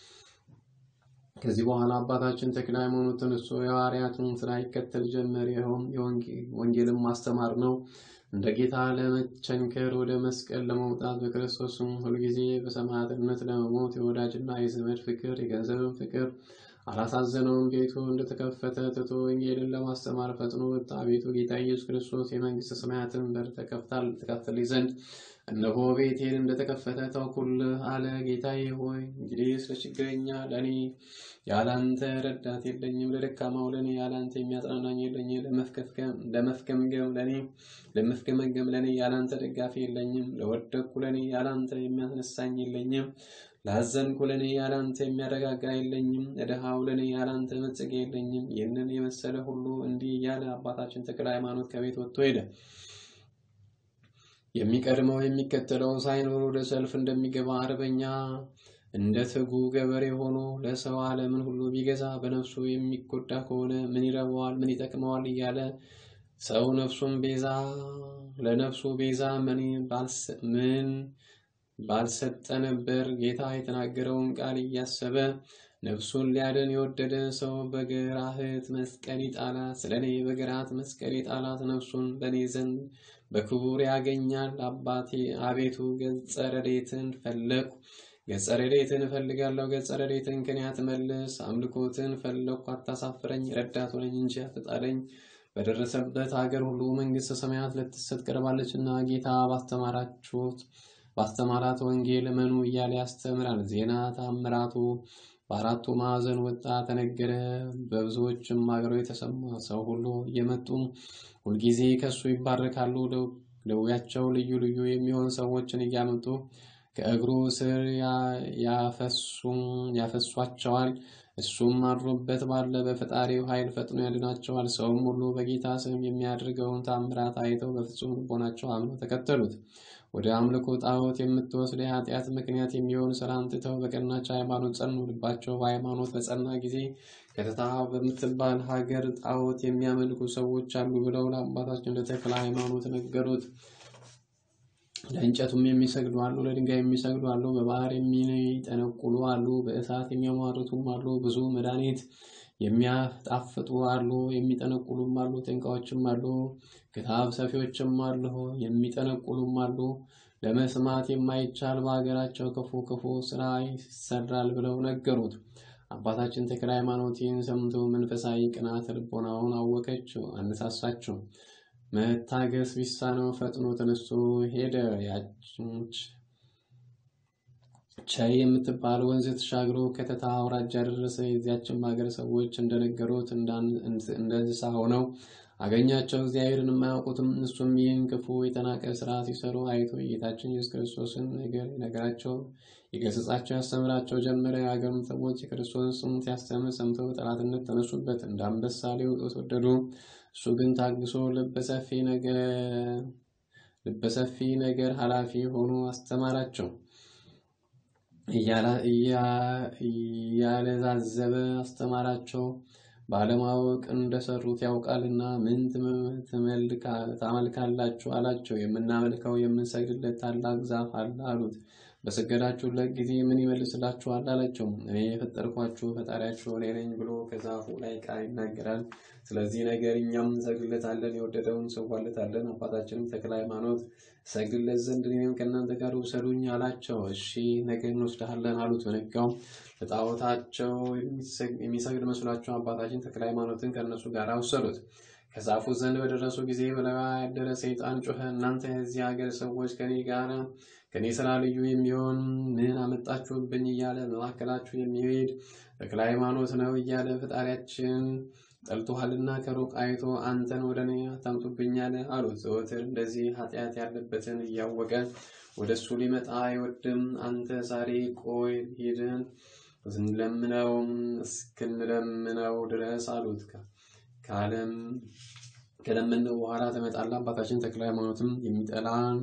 ከዚህ በኋላ አባታችን ተክለ ሃይማኖት ተነስቶ የሐዋርያትን ስራ ይከተል ጀመር። ይኸውም ወንጌልን ማስተማር ነው። እንደ ጌታ ለመቸንከር ወደ መስቀል ለመውጣት በክርስቶስም ሁልጊዜ በሰማዕትነት ለመሞት የወዳጅና የዘመድ ፍቅር የገንዘብን ፍቅር አላሳዘነውም። ቤቱ እንደተከፈተ ትቶ ወንጌልን ለማስተማር ፈጥኖ ወጣ። ቤቱ ጌታ ኢየሱስ ክርስቶስ የመንግስተ ሰማያትን በር ተከፍትልኝ ዘንድ እነሆ ቤቴን እንደተከፈተ ተውኩልህ አለ። ጌታዬ ሆይ እንግዲህ ስለ ችግረኛ ለእኔ ያላንተ ረዳት የለኝም፣ ለደካማው ለእኔ ያላንተ የሚያጽናናኝ የለኝም፣ ለመፍገምገም ለእኔ ለመፍገመገም ለእኔ ያላንተ ደጋፊ የለኝም፣ ለወደቅኩ ለእኔ ያላንተ የሚያስነሳኝ የለኝም፣ ላዘንኩ ለእኔ ያላንተ የሚያረጋጋ የለኝም፣ ለድሃው ለእኔ ያላንተ መጽጊያ የለኝም። ይህንን የመሰለ ሁሉ እንዲህ እያለ አባታችን ተክለ ሃይማኖት ከቤት ወጥቶ ሄደ። የሚቀድመው የሚከተለው ሳይኖር ወደ ሰልፍ እንደሚገባ አርበኛ እንደ ትጉ ገበሬ ሆኖ ለሰው ዓለምን ሁሉ ቢገዛ በነፍሱ የሚጎዳ ከሆነ ምን ይረባዋል? ምን ይጠቅመዋል? እያለ ሰው ነፍሱን ቤዛ ለነፍሱ ቤዛ ምን ባልሰጠ ነበር። ጌታ የተናገረውን ቃል እያሰበ ነፍሱን ሊያድን የወደደ ሰው በግራህት መስቀል ይጣላት፣ ስለ እኔ በግራት መስቀል ይጣላት፣ ነፍሱን በእኔ ዘንድ በክቡር ያገኛል። አባቴ አቤቱ ገጸ ረድኤትን ፈለግኩ፣ ገጸ ረድኤትን እፈልጋለሁ። ገጸ ረድኤትን ከኔ አትመልስ። አምልኮትን ፈለግኩ፣ አታሳፍረኝ። ረዳት ሆነኝ እንጂ አትጣለኝ። በደረሰበት ሀገር ሁሉ መንግሥተ ሰማያት ልትሰጥ ቀርባለችና ጌታ ባስተማራችሁት ባስተማራት ወንጌል እመኑ እያለ ያስተምራል። ዜና ታምራቱ በአራቱ ማዕዘን ወጣ ተነገረ። በብዙዎችም ሀገሮች የተሰማ ሰው ሁሉ እየመጡ ሁልጊዜ ከእሱ ይባረካሉ። ደዌያቸው ልዩ ልዩ የሚሆን ሰዎችን እያመጡ ከእግሩ ስር ያፈሷቸዋል። እሱም አድሮበት ባለ በፈጣሪው ኃይል ፈጥኖ ያድናቸዋል። ሰውም ሁሉ በጌታ ስም የሚያደርገውን ታምራት አይተው በፍጹም ልቦናቸው አምነው ተከተሉት። ወደ አምልኮ ጣዖት የምትወስድ የኃጢአት ምክንያት የሚሆን ስራን ትተው በቀናች ሃይማኖት ጸኑ። ልባቸው በሃይማኖት በጸና ጊዜ ከተታ በምትባል ሀገር ጣዖት የሚያመልኩ ሰዎች አሉ ብለው ለአባታችን ለተክለ ሃይማኖት ነገሩት። ለእንጨቱም የሚሰግዱ አሉ፣ ለድንጋይ የሚሰግዱ አሉ፣ በባህር የሚጠነቁሉ አሉ፣ በእሳት የሚያሟርቱም አሉ፣ ብዙ መድኃኒት የሚያጣፍጡ አሉ፣ የሚጠነቁሉም አሉ፣ ጠንቋዮችም አሉ፣ ክታብ ሰፊዎችም አሉ፣ የሚጠነቁሉም አሉ። ለመስማት የማይቻል በሀገራቸው ክፉ ክፉ ስራ ይሰራል ብለው ነገሩት። አባታችን ተክለ ሃይማኖት ይህን ሰምቶ መንፈሳዊ ቅናት ልቦናውን አወከችው፣ አነሳሳችው። መታገስ ቢሳነው ፈጥኖ ተነስቶ ሄደ። ያች ቻይ የምትባል ወንዝ ተሻግሮ ከተታ አውራጃ ደረሰ። የዚያችም ሀገር ሰዎች እንደነገሩት እንደ እንስሳ ሆነው አገኛቸው። እግዚአብሔርን የማያውቁትም እሱም ይህን ክፉ የተናቀ ስራ ሲሰሩ አይቶ የጌታችን ኢየሱስ ክርስቶስን ነገር ነገራቸው፣ የገሰጻቸው፣ ያስተምራቸው ጀመረ። የሀገሩም ሰዎች የክርስቶስን ስም ሲያስተምር ሰምተው ጠላትነት ተነሱበት፣ እንደ አንበሳ ሊውጡት ወደዱ። እሱ ግን ታግሶ ልበ ሰፊ ልበሰፊ ነገር ኃላፊ ሆኖ አስተማራቸው። እያለዛዘበ አስተማራቸው። ባለማወቅ እንደሰሩት ያውቃልና ምን ታመልካላችሁ አላቸው። የምናመልከው የምንሰግድለት ታላቅ ዛፍ አለ አሉት። በሰገዳችሁለት ጊዜ ምን ይመልስላችኋል አላቸው። እኔ የፈጠርኳችሁ ፈጣሪያችሁ እኔ ነኝ ብሎ ከዛፉ ላይ ቃል ይናገራል። ስለዚህ ነገር እኛም እንሰግድለታለን፣ የወደደውን እንሰዋለታለን። አባታችንም ተክለ ሃይማኖት ሰግድለት ዘንድ እኔንም ከእናንተ ጋር ውሰዱኝ አላቸው። እሺ ነገ እንወስድሃለን አሉት። በነጋው ለጣዖታቸው የሚሰግድ መስሏቸው አባታችን ተክለ ሃይማኖትን ከእነሱ ጋር ወሰዱት። ከዛፉ ዘንድ በደረሱ ጊዜ በላዩ ያደረ ሰይጣን ጮኸ፣ እናንተ የዚህ ሀገር ሰዎች ከኔ ጋር ከኔ ስራ ልዩ የሚሆን ምን አመጣችሁብኝ? እያለ በመካከላችሁ የሚሄድ ተክለ ሃይማኖት ነው እያለ ፈጣሪያችን ጠልቶሃልና ከሩቅ አይቶ አንተን ወደ እኔ አታምጡብኛል አሉት። ዘወትር እንደዚህ ኃጢአት ያለበትን እያወቀ ወደ እሱ ሊመጣ አይወድም። አንተ ዛሬ ቆይ ሂድን ስንለምነው እስክንለምነው ድረስ አሉት። ከዓለም ከለመነው በኋላ ተመጣላ። አባታችን ተክለ ሃይማኖትም የሚጠላን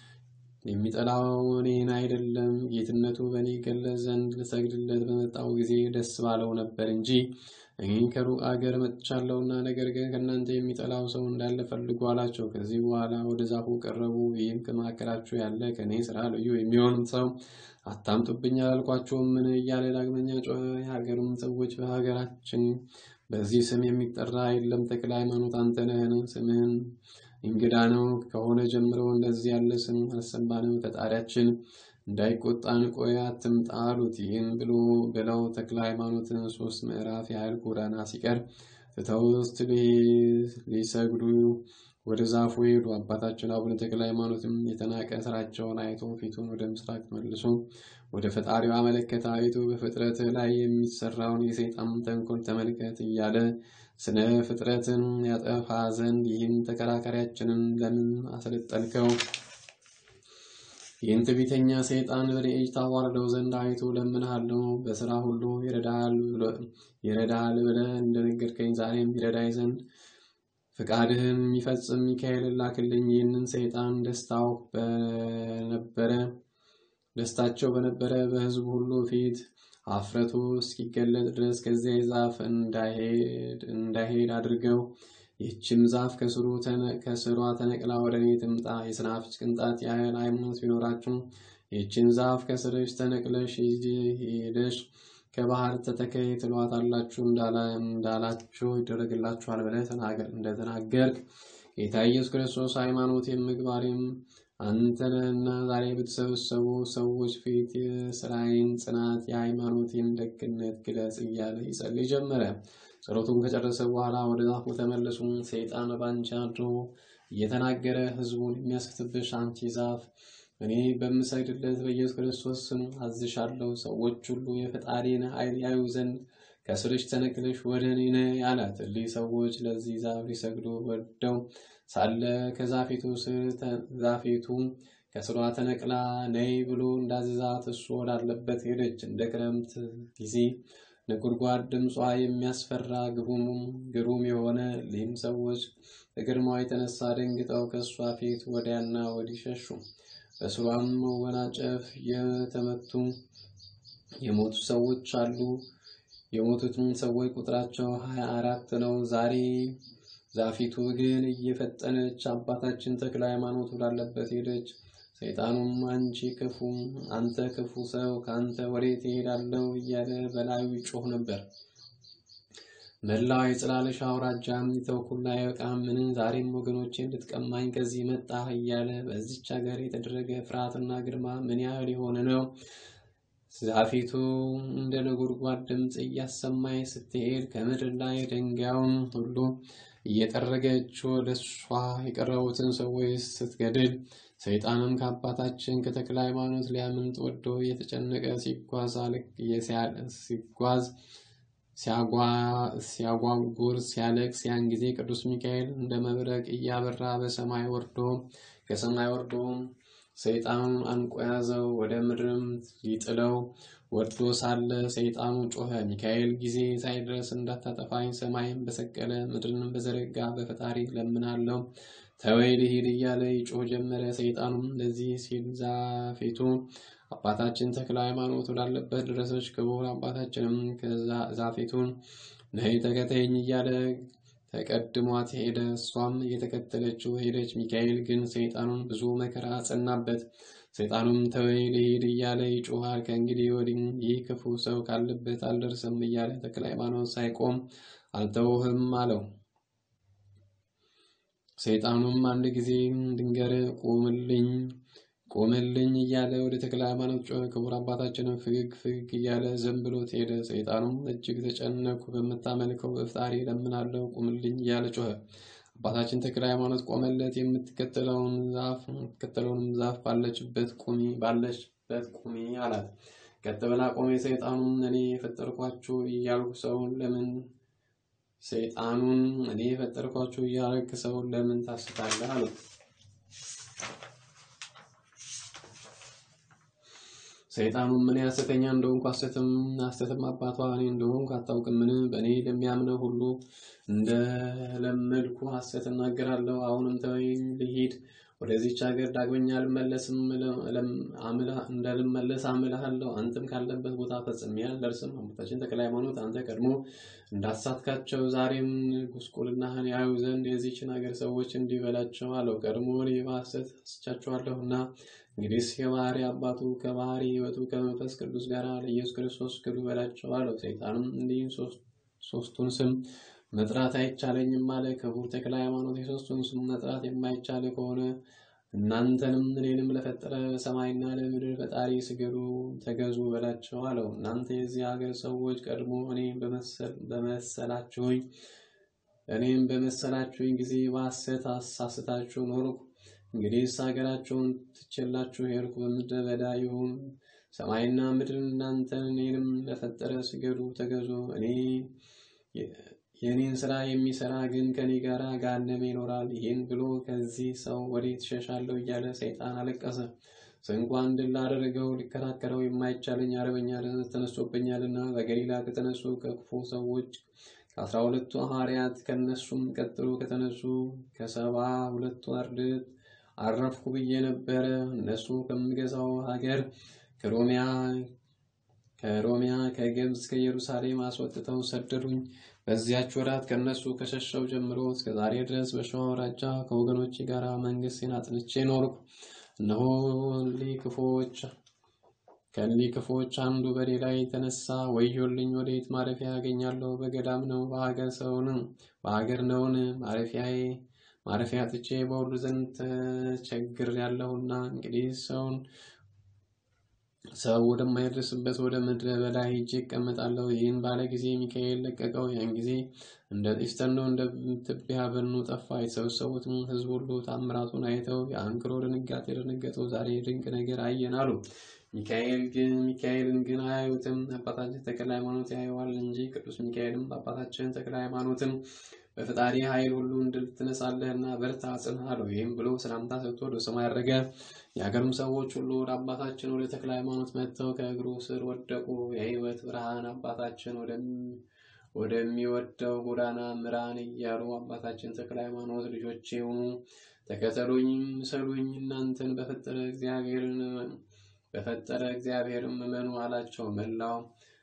የሚጠላው እኔን አይደለም ጌትነቱ በእኔ ገለጽ ዘንድ ልሰግድለት በመጣው ጊዜ ደስ ባለው ነበር እንጂ እኔ ከሩቅ አገር መጥቻለሁና፣ ነገር ግን ከእናንተ የሚጠላው ሰው እንዳለ ፈልጉ አላቸው። ከዚህ በኋላ ወደ ዛፉ ቀረቡ። ይህም ከመካከላችሁ ያለ ከእኔ ስራ ልዩ የሚሆን ሰው አታምጡብኝ አላልኳቸውም? ምን እያለ ዳግመኛ ጮኸ። የሀገሩም ሰዎች በሀገራችን በዚህ ስም የሚጠራ የለም፣ ተክለ ሃይማኖት አንተ ነህን? ስምህን እንግዳ ነው ከሆነ ጀምሮ እንደዚህ ያለ ስም አልሰማንም። ፈጣሪያችን እንዳይቆጣን ቆይ አትምጣ አሉት። ይህን ብሎ ብለው ተክለ ሃይማኖትን ሶስት ምዕራፍ ያህል ጎዳና ሲቀር ትተውት ሊሰግዱ ወደ ዛፉ ሄዱ። አባታችን አቡነ ተክለ ሃይማኖትም የተናቀ ስራቸውን አይቶ ፊቱን ወደ ምስራቅ መልሶ ወደ ፈጣሪው አመለከተ። አይቶ በፍጥረት ላይ የሚሰራውን የሰይጣን ተንኮል ተመልከት እያለ ስነ ፍጥረትን ያጠፋ ዘንድ ይህን ተከራካሪያችንን ለምን አሰለጠልከው? ይህን ትዕቢተኛ ሰይጣን በእኔ እጅ ታዋርደው ዘንድ አይቶ ለምንሃለሁ። በስራ ሁሉ ይረዳሃል ብለህ እንደነገርከኝ ዛሬም ይረዳይ ዘንድ ፍቃድህን የሚፈጽም ሚካኤልን ላክልኝ። ይህንን ሰይጣን ደስታው በነበረ ደስታቸው በነበረ በሕዝቡ ሁሉ ፊት አፍረቱ እስኪገለጥ ድረስ ከዚያ ዛፍ እንዳይሄድ አድርገው። ይህችም ዛፍ ከስሯ ተነቅላ ወደ እኔ ትምጣ። የሰናፍጭ ቅንጣት ያህል ሃይማኖት ቢኖራችሁ ይህችን ዛፍ ከስርሽ ተነቅለሽ ሄደሽ ከባህር ተተከይ ትሏታላችሁ እንዳላችሁ ይደረግላችኋል ብለህ እንደተናገርክ ጌታ ኢየሱስ ክርስቶስ ሃይማኖቴም ምግባሬም አንተ ነህና ዛሬ በተሰበሰቡ ሰዎች ፊት የስራዬን ጽናት የሃይማኖቴን ደግነት ግለጽ እያለ ይጸልይ ጀመረ። ጸሎቱን ከጨረሰ በኋላ ወደ ዛፉ ተመለሱ። ሰይጣን ባንቺ አድሮ እየተናገረ ህዝቡን የሚያስክትብሽ አንቺ ዛፍ እኔ በምሰግድለት በኢየሱስ ክርስቶስ ስም አዝሻለሁ። ሰዎች ሁሉ የፈጣሪን ኃይል ያዩ ዘንድ ከስርሽ ተነቅለሽ ወደ እኔ ነይ አላት። እሊህ ሰዎች ለዚህ ዛፍ ሊሰግዱ ወደው ሳለ ከዛፊቱ ስር ዛፊቱ ከስሯ ተነቅላ ነይ ብሎ እንዳዘዛት እሱ ወዳለበት ሄደች። እንደ ክረምት ጊዜ ነጎድጓድ ድምጿ የሚያስፈራ ግሩም የሆነ ሊህም ሰዎች ከግርማዋ የተነሳ ደንግጠው ከእሷ ፊት ወዲያና ወዲህ ሸሹ። በስሯም መወናጨፍ የተመቱ የሞቱ ሰዎች አሉ። የሞቱትም ሰዎች ቁጥራቸው ሀያ አራት ነው። ዛሬ ዛፊቱ ግን እየፈጠነች አባታችን ተክለ ሃይማኖት ወዳለበት ሄደች። ሰይጣኑም አንቺ ክፉ አንተ ክፉ ሰው ከአንተ ወዴት እሄዳለሁ እያለ በላዩ ይጮህ ነበር። መላው የጽላለሽ አውራጃም የተውኩላ አይበቃምን? ዛሬም ወገኖቼ እንድትቀማኝ ከዚህ መጣህ እያለ በዚች ሀገር የተደረገ ፍርሃትና ግርማ ምን ያህል የሆነ ነው። ዛፊቱ እንደ ነጎድጓድ ድምፅ እያሰማኝ ስትሄድ ከምድር ላይ ድንጋዩን ሁሉ እየጠረገች ወደ እሷ የቀረቡትን ሰዎች ስትገድል ሰይጣንም ከአባታችን ከተክለ ሃይማኖት ሊያምልጥ ወዶ እየተጨነቀ ሲጓዝ ሲጓዝ ሲያጓጉር ሲያለቅስ ያን ጊዜ ቅዱስ ሚካኤል እንደ መብረቅ እያበራ በሰማይ ወርዶ ከሰማይ ወርዶ ሰይጣኑን አንቆ ያዘው። ወደ ምድርም ሊጥለው ወርዶ ሳለ ሰይጣኑ ጮኸ። ሚካኤል ጊዜ ሳይደርስ እንዳታጠፋኝ ሰማይን በሰቀለ ምድርንም በዘረጋ በፈጣሪ ለምናለው ተወይ ልሂድ እያለ ይጮህ ጀመረ። ሰይጣኑም እንደዚህ ሲል ዛፌቱ አባታችን ተክለ ሃይማኖት ወዳለበት ደረሰች። ክቡር አባታችንም ዛፌቱን ነይ ተከተይኝ እያለ ተቀድሟት ሄደ። እሷም እየተከተለችው ሄደች። ሚካኤል ግን ሰይጣኑን ብዙ መከራ አጸናበት። ሰይጣኑም ተወይ ልሂድ እያለ ይጮሃል። ከእንግዲህ ወዲህ ይህ ክፉ ሰው ካለበት አልደርስም እያለ ተክለ ሃይማኖት ሳይቆም አልተውህም አለው። ሰይጣኑም አንድ ጊዜ ድንገር ቁምልኝ ቆመልኝ እያለ ወደ ተክለ ሃይማኖት ጮኸ። ክቡር አባታችንም ፍግግ ፍግግ እያለ ዝም ብሎት ሄደ። ሰይጣኑም እጅግ ተጨነኩ፣ በምታመልከው በፍጣሪ ለምናለው ቁምልኝ እያለ ጮኸ። አባታችን ተክለ ሃይማኖት ቆመለት። የምትከተለውን ዛፍ የምትከተለውንም ዛፍ ባለችበት ቁሚ ባለችበት ቁሚ አላት። ቀጥ ብላ ቆሜ። ሰይጣኑም እኔ የፈጠርኳችሁ እያልኩ ሰውን ለምን ሰይጣኑን እኔ የፈጠርኳችሁ እያልክ ሰውን ለምን ታስታለህ? አለው። ሰይጣኑም ምን ሐሰተኛ እንደሆንኩ ሐሰትም ሐሰትም አባቷ እኔ እንደሆንኩ አታውቅምን? በእኔ ለሚያምነው ሁሉ እንደለመድኩ ሐሰት እናገራለሁ። አሁንም ተወኝ ልሂድ፣ ወደዚች ሀገር ዳግመኛ አልመለስም። እንዳልመለስ አምልሃለሁ። አንተም ካለበት ቦታ ፈጽሜ አልደርስም። አባታችን ተክለ ሃይማኖት አንተ ቀድሞ እንዳሳትካቸው ዛሬም ጉስቁልናህን ያዩ ዘንድ የዚችን ሀገር ሰዎች እንዲህ በላቸው አለው። ቀድሞ እኔ በሐሰት አስቻችኋለሁና እንግዲህ የባህሪ አባቱ ከባህሪ ሕይወቱ ከመንፈስ ቅዱስ ጋር ለኢየሱስ ክርስቶስ ክዱ በላቸው አለው። ሰይጣንም እንዲህ ሶስቱን ስም መጥራት አይቻለኝም አለ። ክቡር ተክለ ሃይማኖት የሶስቱን ስም መጥራት የማይቻል ከሆነ እናንተንም እኔንም ለፈጠረ ሰማይና ለምድር ፈጣሪ ስገዱ ተገዙ በላቸው አለው። እናንተ የዚህ ሀገር ሰዎች ቀድሞ እኔ በመሰላችሁኝ እኔም በመሰላችሁኝ ጊዜ በሐሰት አሳስታችሁ ኖርኩ። እንግዲህስ ሀገራቸውን ትቼላችሁ ሄድኩ። በምድረ በዳ ይሁን ሰማይና ምድር እናንተን እኔንም ለፈጠረ ስገዱ ተገዙ። እኔ የእኔን ስራ የሚሰራ ግን ከኔ ጋር ገሃነመ ይኖራል። ይህን ብሎ ከዚህ ሰው ወዴት እሸሻለሁ እያለ ሰይጣን አለቀሰ። ስንኳን ድል ላደረገው ሊከራከረው የማይቻለኝ አርበኛ ተነስቶብኛልና በገሊላ ከተነሱ ከክፉ ሰዎች ከአስራ ሁለቱ ሐዋርያት ከነሱም ቀጥሎ ከተነሱ ከሰባ ሁለቱ አርድእት አረፍኩ ብዬ ነበረ። እነሱ ከምገዛው ሀገር ከሮሚያ ከሮሚያ ከግብፅ እስከ ኢየሩሳሌም አስወጥተው ሰደዱኝ። በዚያች ወራት ከእነሱ ከሸሸው ጀምሮ እስከ ዛሬ ድረስ በሸዋ አውራጃ ከወገኖቼ ጋር መንግስቴን አጽንቼ ኖርኩ። እነሆ እሊህ ክፉዎች ከእሊህ ክፉዎች አንዱ በሌላ የተነሳ ወዮልኝ፣ ወዴት ማረፊያ ያገኛለሁ? በገዳም ነው? በሀገር ሰውን በሀገር ነውን? ማረፊያዬ ማረፊያ ጥቼ በሁሉ ዘንድ ተቸግር ያለሁና እንግዲህ ሰውን ሰው ወደማይደርስበት ወደ ምድረ በዳ ሄጄ እቀመጣለሁ። ይህን ባለ ጊዜ ሚካኤል ለቀቀው። ያን ጊዜ እንደ ጢስ ተኖ እንደ ትቢያ በኑ ጠፋ። የተሰበሰቡትም ሕዝብ ሁሉ ታምራቱን አይተው የአንክሮ ድንጋጤ ደነገጡ። ዛሬ ድንቅ ነገር አየን አሉ። ሚካኤል ግን ሚካኤልን ግን አያዩትም። አባታችን ተክለ ሃይማኖት ያየዋል እንጂ ቅዱስ ሚካኤልም አባታችን ተክለ ሃይማኖትን በፈጣሪ ኃይል ሁሉ እንድል ትነሳለህና በርታ ጽንህ አለው። ይህም ብሎ ሰላምታ ሰጥቶ ወደ ሰማይ ያረገ። የሀገርም ሰዎች ሁሉ ወደ አባታችን ወደ ተክለ ሃይማኖት መጥተው ከእግሩ ስር ወደቁ። የሕይወት ብርሃን አባታችን ወደሚወደው ጎዳና ምራን እያሉ አባታችን ተክለ ሃይማኖት ልጆቼ ሁኑ፣ ተከተሉኝ፣ ምሰሉኝ፣ እናንተን በፈጠረ እግዚአብሔርን በፈጠረ እግዚአብሔርም እመኑ አላቸው። መላው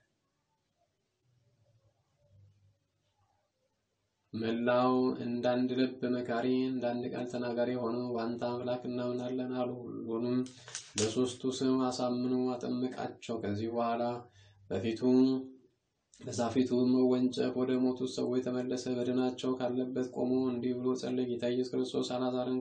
መላው እንዳንድ ልብ መካሪ እንዳንድ ቃል ተናጋሪ ሆነው በአንተ አምላክ እናምናለን አሉ። ሁሉንም በሦስቱ ስም አሳምኖ አጠመቃቸው። ከዚህ በኋላ በፊቱ በዛፊቱ መወንጨፍ ወደ ሞቱት ሰዎች ተመለሰ። በድናቸው ካለበት ቆሞ እንዲህ ብሎ ጸለየ። ጌታ ኢየሱስ ክርስቶስ አልዓዛርን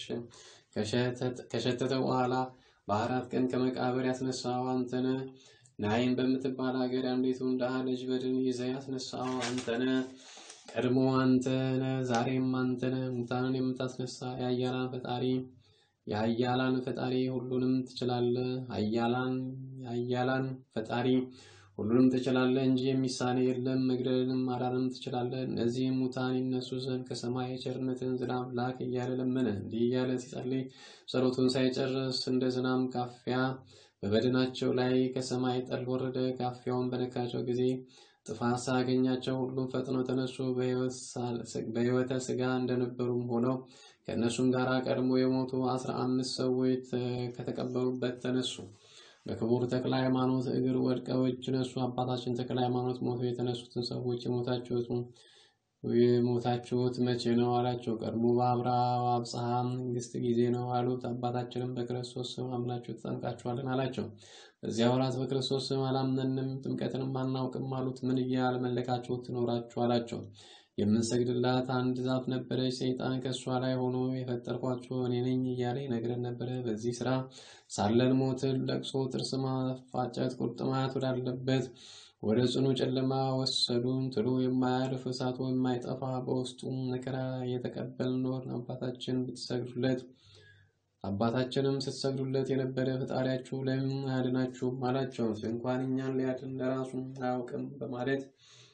ከሸተተ በኋላ በአራት ቀን ከመቃብር ያስነሳው አንተነ ናይን በምትባል ሀገር አንዲቱን ድሃ ልጅ በድን ይዘህ ያስነሳው አንተነ ቀድሞ አንተነ ዛሬም አንተነ ሙታንን የምታስነሳ የኃያላን ፈጣሪ የኃያላን ፈጣሪ ሁሉንም ትችላለህ። ኃያላን የኃያላን ፈጣሪ ሁሉንም ትችላለህ እንጂ የሚሳነ የለም። መግደልንም ማዳንም ትችላለህ። እነዚህም ሙታን ይነሱ ዘንድ ከሰማይ የቸርነትን ዝናብ ላክ እያለ ለመነ። እንዲህ እያለ ሲጸልይ ጸሎቱን ሳይጨርስ እንደ ዝናም ካፊያ በበድናቸው ላይ ከሰማይ ጠል ወረደ። ካፊያውን በነካቸው ጊዜ ጥፋት ሳያገኛቸው ሁሉም ፈጥነው ተነሱ። በሕይወተ ሥጋ እንደነበሩም ሆነው ከእነሱም ጋር ቀድሞ የሞቱ አስራ አምስት ሰዎች ከተቀበሩበት ተነሱ። በክቡር ተክለ ሃይማኖት እግር ወድቀው እጅ ነሱ። አባታችን ተክለ ሃይማኖት ሞቶ የተነሱትን ሰዎች የሞታችሁት የሞታችሁት መቼ ነው አላቸው። ቀድሞ በአብርሃም አብጽሐ መንግስት ጊዜ ነው አሉት። አባታችንም በክርስቶስ ስም አምናችሁ ተጠምቃችኋልን አላቸው። በዚያ ወራት በክርስቶስ ስም አላመንም ጥምቀትንም አናውቅም አሉት። ምን እያልመለካችሁ ትኖራችሁ አላቸው። የምንሰግድላት አንድ ዛፍ ነበረች። ሰይጣን ከእሷ ላይ ሆኖ የፈጠርኳችሁ እኔ ነኝ እያለ ይነግረን ነበረ። በዚህ ስራ ሳለን ሞትን፣ ለቅሶ፣ ጥርስ ማፋጨት፣ ቁርጥማት ወዳለበት ወደ ጽኑ ጨለማ ወሰዱን። ትሉ የማያልፍ እሳቱ የማይጠፋ በውስጡም መከራ እየተቀበልን ኖርን። አባታችን ብትሰግዱለት አባታችንም ስትሰግዱለት የነበረ ፈጣሪያችሁ ለምን አያድናችሁም አላቸው። እንኳን እኛን ሊያድን ለራሱ አያውቅም በማለት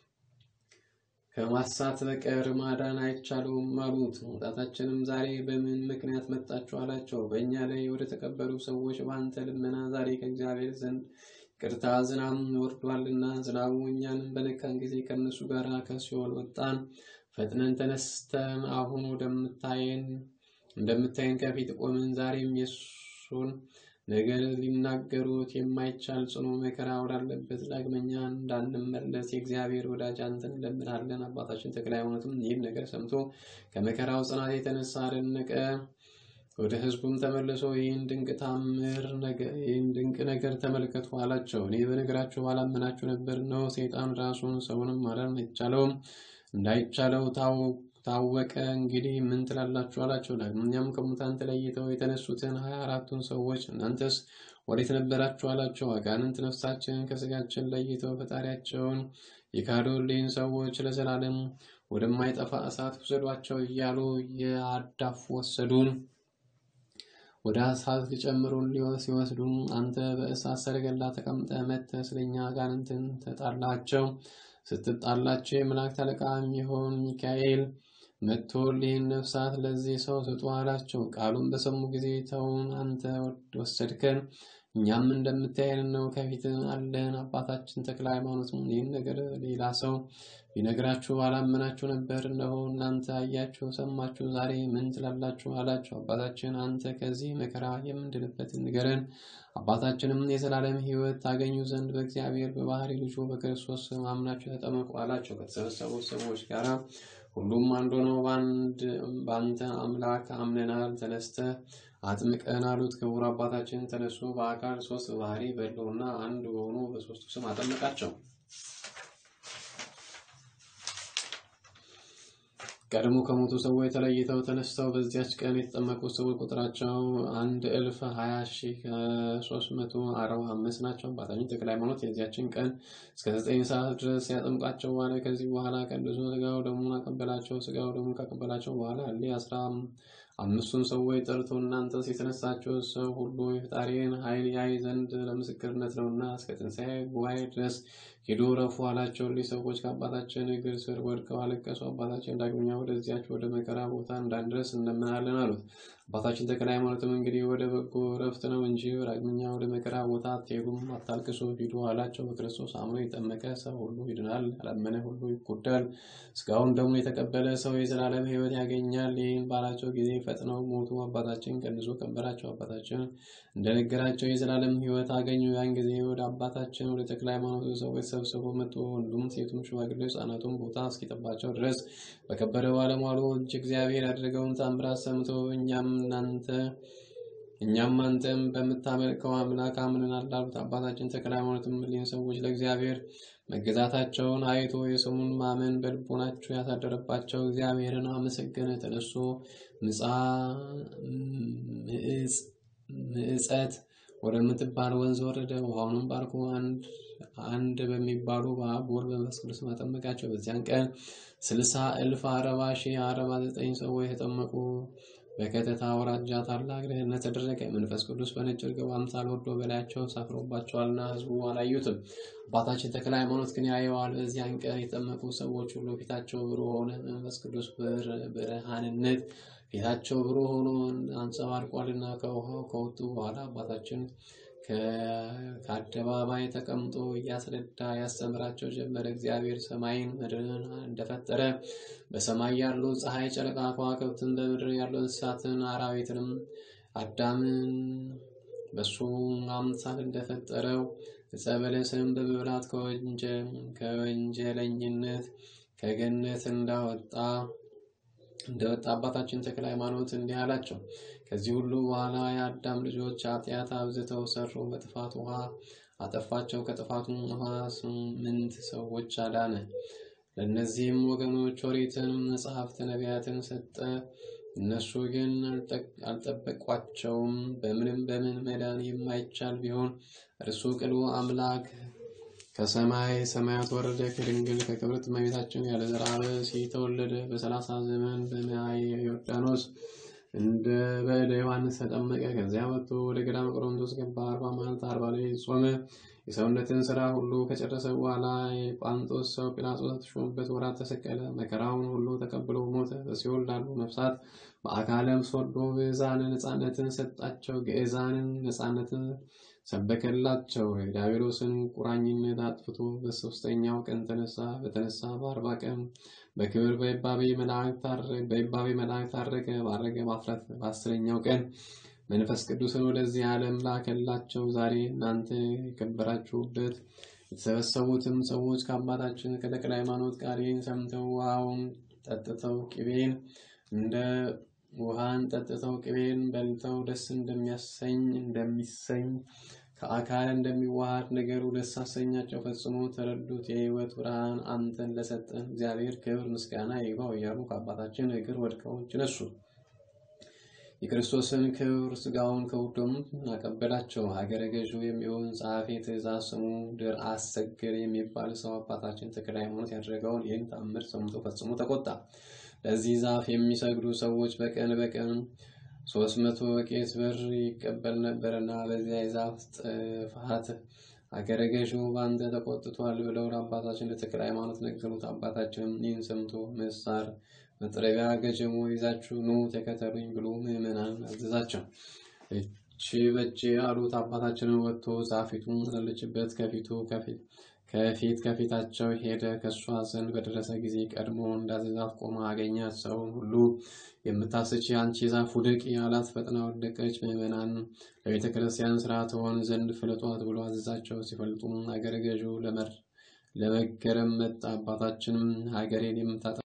ከማሳት በቀር ማዳን አይቻለውም አሉት። መውጣታችንም ዛሬ በምን ምክንያት መጣችሁ አላቸው። በእኛ ላይ ወደ ተቀበሉ ሰዎች በአንተ ልመና ዛሬ ከእግዚአብሔር ዘንድ ቅርታ ዝናብ ወርዷልና ዝናቡ እኛንም በነካን ጊዜ ከእነሱ ጋር ከሲኦል ወጣን። ፈጥነን ተነስተን አሁን ወደምታየን እንደምታየን ከፊት ቆምን። ዛሬም የሱን ነገር ሊናገሩት የማይቻል ጽኑ መከራ ወዳለበት ዳግመኛ እንዳንመለስ የእግዚአብሔር ወዳጅ አንተን እንለምናለን። አባታችን ተክለ ሃይማኖትም ይህን ነገር ሰምቶ ከመከራው ጽናት የተነሳ አደነቀ። ወደ ሕዝቡም ተመልሶ ይህን ድንቅ ታምር ይህን ድንቅ ነገር ተመልከቱ አላቸው። እኔ በነገራችሁ ባላመናችሁ ነበር ነው። ሰይጣን ራሱን ሰውንም ማዳን አይቻለውም እንዳይቻለው ታወቀ። እንግዲህ ምን ትላላችሁ አላቸው። ዳግመኛም ከሙታን ተለይተው የተነሱትን ሀያ አራቱን ሰዎች እናንተስ ወዴት ነበራችሁ አላቸው። አጋንንት ነፍሳችንን ከስጋችን ለይተው ፈጣሪያቸውን የካዱልኝ ሰዎች ለዘላለም ወደማይጠፋ እሳት ውሰዷቸው እያሉ የአዳፉ ወሰዱን። ወደ እሳት ሊጨምሩን ሲወስዱ አንተ በእሳት ሰረገላ ተቀምጠ መጥተህ ስለኛ አጋንንትን ተጣላቸው። ስትጣላቸው የመላእክት አለቃ የሚሆን ሚካኤል መጥቶ ይህን ነፍሳት ለዚህ ሰው ስጡ አላቸው። ቃሉን በሰሙ ጊዜ ተውን፣ አንተ ወሰድከን፣ እኛም እንደምታየን ነው፣ ከፊት አለን። አባታችን ተክለ ሃይማኖት ይህን ነገር ሌላ ሰው ቢነግራችሁ አላመናችሁ ነበር። እነሆ እናንተ አያችሁ፣ ሰማችሁ፣ ዛሬ ምን ትላላችሁ አላቸው። አባታችን አንተ ከዚህ መከራ የምንድንበትን ንገረን። አባታችንም የዘላለም ሕይወት ታገኙ ዘንድ በእግዚአብሔር በባህሪ ልጁ በክርስቶስ ስም አምናችሁ ተጠመቁ አላቸው። ከተሰበሰቡት ሰዎች ጋር ሁሉም አንድ ሆነው በአንተ አምላክ አምነናል፣ ተነስተህ አጥምቀን አሉት። ክቡር አባታችን ተነሱ፣ በአካል ሶስት ባህሪ በሕልውና አንድ በሆኑ በሶስቱ ስም አጠመቃቸው። ቀድሞ ከሞቱ ሰዎች ተለይተው ተነስተው በዚያች ቀን የተጠመቁ ሰዎች ቁጥራቸው አንድ እልፍ ሀያ ሺህ ሶስት መቶ አርባ አምስት ናቸው። አባታችን ተክለ ሃይማኖት የዚያችን ቀን እስከ ዘጠኝ ሰዓት ድረስ ያጠምቃቸው ዋለ። ከዚህ በኋላ ቀድሶ ስጋው ደሙን አቀበላቸው። ስጋው ደሙን ካቀበላቸው በኋላ እሊ አስራ አምስቱን ሰዎች ጠርቶ እናንተስ የተነሳችሁ ሰው ሁሉ የፈጣሪን ኃይል ያይ ዘንድ ለምስክርነት ነውና እስከ ትንሣኤ ጉባኤ ድረስ ሂዱ ረፉ አላቸው። እሊህ ሰዎች ከአባታችን እግር ስር ወድቀው አለቀሱ። አባታችን ዳግመኛ ወደዚያች ወደ መከራ ቦታ እንዳንድረስ እንለምናለን አሉት። አባታችን ተክለ ሃይማኖትም እንግዲህ ወደ በጎ ረፍት ነው እንጂ ዳግመኛ ወደ መከራ ቦታ አትሄዱም፣ አታልቅሱ፣ ሂዱ አላቸው። በክርስቶስ አምኖ የጠመቀ ሰው ሁሉ ይድናል፣ ያላመነ ሁሉ ይጎዳል። ስጋውን ደግሞ የተቀበለ ሰው የዘላለም ሕይወት ያገኛል። ይህን ባላቸው ጊዜ ፈጥነው ሞቱ። አባታችን ቀንሶ ቀበራቸው። አባታችን እንደነገራቸው የዘላለም ሕይወት አገኙ። ያን ጊዜ ወደ አባታችን ወደ ተክለ ሃይማኖት ሰዎች ሰብስቦ መጡ። ወንዱም ሴቱም ሽማግሌ ሕፃናቱም ቦታ እስኪጠባቸው ድረስ በከበረ ባለሟሉ እጅ እግዚአብሔር ያደረገውን ታምራት ሰምቶ እኛም እናንተ እኛም አንተም በምታመልከው አምላክ አምነናል አሉት። አባታችን ተክለ ሃይማኖትም እሊህን ሰዎች ለእግዚአብሔር መገዛታቸውን አይቶ የስሙን ማመን በልቦናቸው ያሳደረባቸው እግዚአብሔርን አመሰገነ። ተነሱ ምዕፀት ወደምትባል ወንዝ ወረደ። ውሃውንም ባርኮ አንድ አንድ በሚባሉ በአብ ወልድ በመንፈስ ቅዱስ አጠመቃቸው። በዚያን ቀን ስልሳ እልፍ አረባ ሺህ አረባ ዘጠኝ ሰዎች የተጠመቁ። በከተታ አውራጃ ታላቅ ድህነት ተደረገ። መንፈስ ቅዱስ በነጭ ርግብ አምሳል ወርዶ በላያቸው ሰፍሮባቸዋልና ሕዝቡ አላዩትም። አባታችን ተክለ ሃይማኖት ግን ያየዋል። በዚያን ቀን የተጠመቁ ሰዎች ሁሉ ፊታቸው ብሩህ ሆነ። መንፈስ ቅዱስ ብርሃንነት ፊታቸው ብሩህ ሆኖ አንጸባርቋልና ከውሃው ከወጡ በኋላ አባታችን ከአደባባይ ተቀምጦ እያስረዳ ያስተምራቸው ጀመረ። እግዚአብሔር ሰማይን ምድርን እንደፈጠረ በሰማይ ያሉ ፀሐይ፣ ጨረቃ፣ ከዋክብትን በምድር ያሉ እንስሳትን አራዊትንም አዳምን በሱ አምሳል እንደፈጠረው ዕፀ በለስን በመብላት ከወንጀለኝነት ከገነት እንዳወጣ እንደወጣ አባታችን ተክለ ሃይማኖት እንዲህ አላቸው። ከዚህ ሁሉ በኋላ የአዳም ልጆች ኃጢአት አብዝተው ሰሩ፣ በጥፋት ውሃ አጠፋቸው። ከጥፋቱ ውሃ ስምንት ሰዎች አዳነ። ለእነዚህም ወገኖች ኦሪትን፣ መጽሐፍት፣ ነቢያትን ሰጠ። እነሱ ግን አልጠበቋቸውም። በምንም በምን መዳን የማይቻል ቢሆን እርሱ ቅሉ አምላክ ከሰማይ ሰማያት ወረደ። ከድንግል ከክብርት እመቤታችን ያለ ዘርዓ ብእሲ ተወለደ። በሰላሳ ዘመን በማየ ዮርዳኖስ እንደ በእደ ዮሐንስ ተጠመቀ። ከዚያ ወጥቶ ወደ ገዳመ ቆሮንቶስ ገባ። አርባ መዓልት አርባ ሌሊት ጾመ። የሰውነትን ስራ ሁሉ ከጨረሰ በኋላ የጳንጦስ ሰው ጲላጦስ ተሾመበት ወራት ተሰቀለ። መከራውን ሁሉ ተቀብሎ ሞተ። በሲኦል ላሉ ነፍሳት በአካለም ወርዶ ግዕዛንን ነፃነትን ሰጣቸው። ግዕዛንን ነፃነትን ሰበከላቸው። የዲያብሎስን ቁራኝነት አጥፍቶ በሶስተኛው ቀን ተነሳ። በተነሳ በአርባ ቀን በክብር በይባቤ መላእክት አረገ። ባረገ በአስረኛው ቀን መንፈስ ቅዱስን ወደዚህ ዓለም ላከላቸው። ዛሬ እናንተ የከበራችሁበት የተሰበሰቡትም ሰዎች ከአባታችን ከተክለ ሃይማኖት ጋር ይህን ሰምተው ውሃውን ጠጥተው ቅቤን እንደ ውሃን ጠጥተው ቅቤን በልተው ደስ እንደሚያሰኝ እንደሚሰኝ ከአካል እንደሚዋሃድ ነገሩ ደስ አሰኛቸው። ፈጽሞ ተረዱት። የሕይወት ብርሃን አንተን ለሰጠን እግዚአብሔር ክብር ምስጋና ይግባው እያሉ ከአባታችን እግር ወድቀው እጅ ነሱ። የክርስቶስን ክብር ስጋውን ከውዶም አቀበላቸው። ሀገረ ገዢ የሚሆን ጸሐፊ ትእዛዝ ስሙ ድር አሰግር የሚባል ሰው አባታችን ተክለ ሃይማኖት ያደረገውን ይህን ተአምር ሰምቶ ፈጽሞ ተቆጣ። ለዚህ ዛፍ የሚሰግዱ ሰዎች በቀን በቀን ሶስት መቶ ወቄት ብር ይቀበል ነበርና በዚያ የዛፍ ጥፋት አገረ ገዢው በአንተ ተቆጥቷል ብለው ለአባታችን ለተክለ ሃይማኖት ነገሩት። አባታችንም ይህን ሰምቶ ምሳር መጥረቢያ ገጀሞ ይዛችሁ ኑ ተከተሉኝ ብሎ ምዕመናን አዘዛቸው። እቺ በእጅ አሉት። አባታችንን ወጥቶ ዛፊቱን ላለችበት ከፊቱ ከፊት ከፊታቸው ሄደ። ከእሷ ዘንድ በደረሰ ጊዜ ቀድሞ እንዳዘዛት ቆማ አገኛት። ሰውን ሁሉ የምታስች የአንቺ ዛፍ ውደቂ አላት። ፈጥና ወደቀች። ምዕመናን ለቤተ ክርስቲያን ስራ ትሆን ዘንድ ፍለጧት ብሎ አዘዛቸው። ሲፈልጡም ሀገረ ገዢው ለመገረም መጣ። አባታችንም ሀገሬን የምታጠ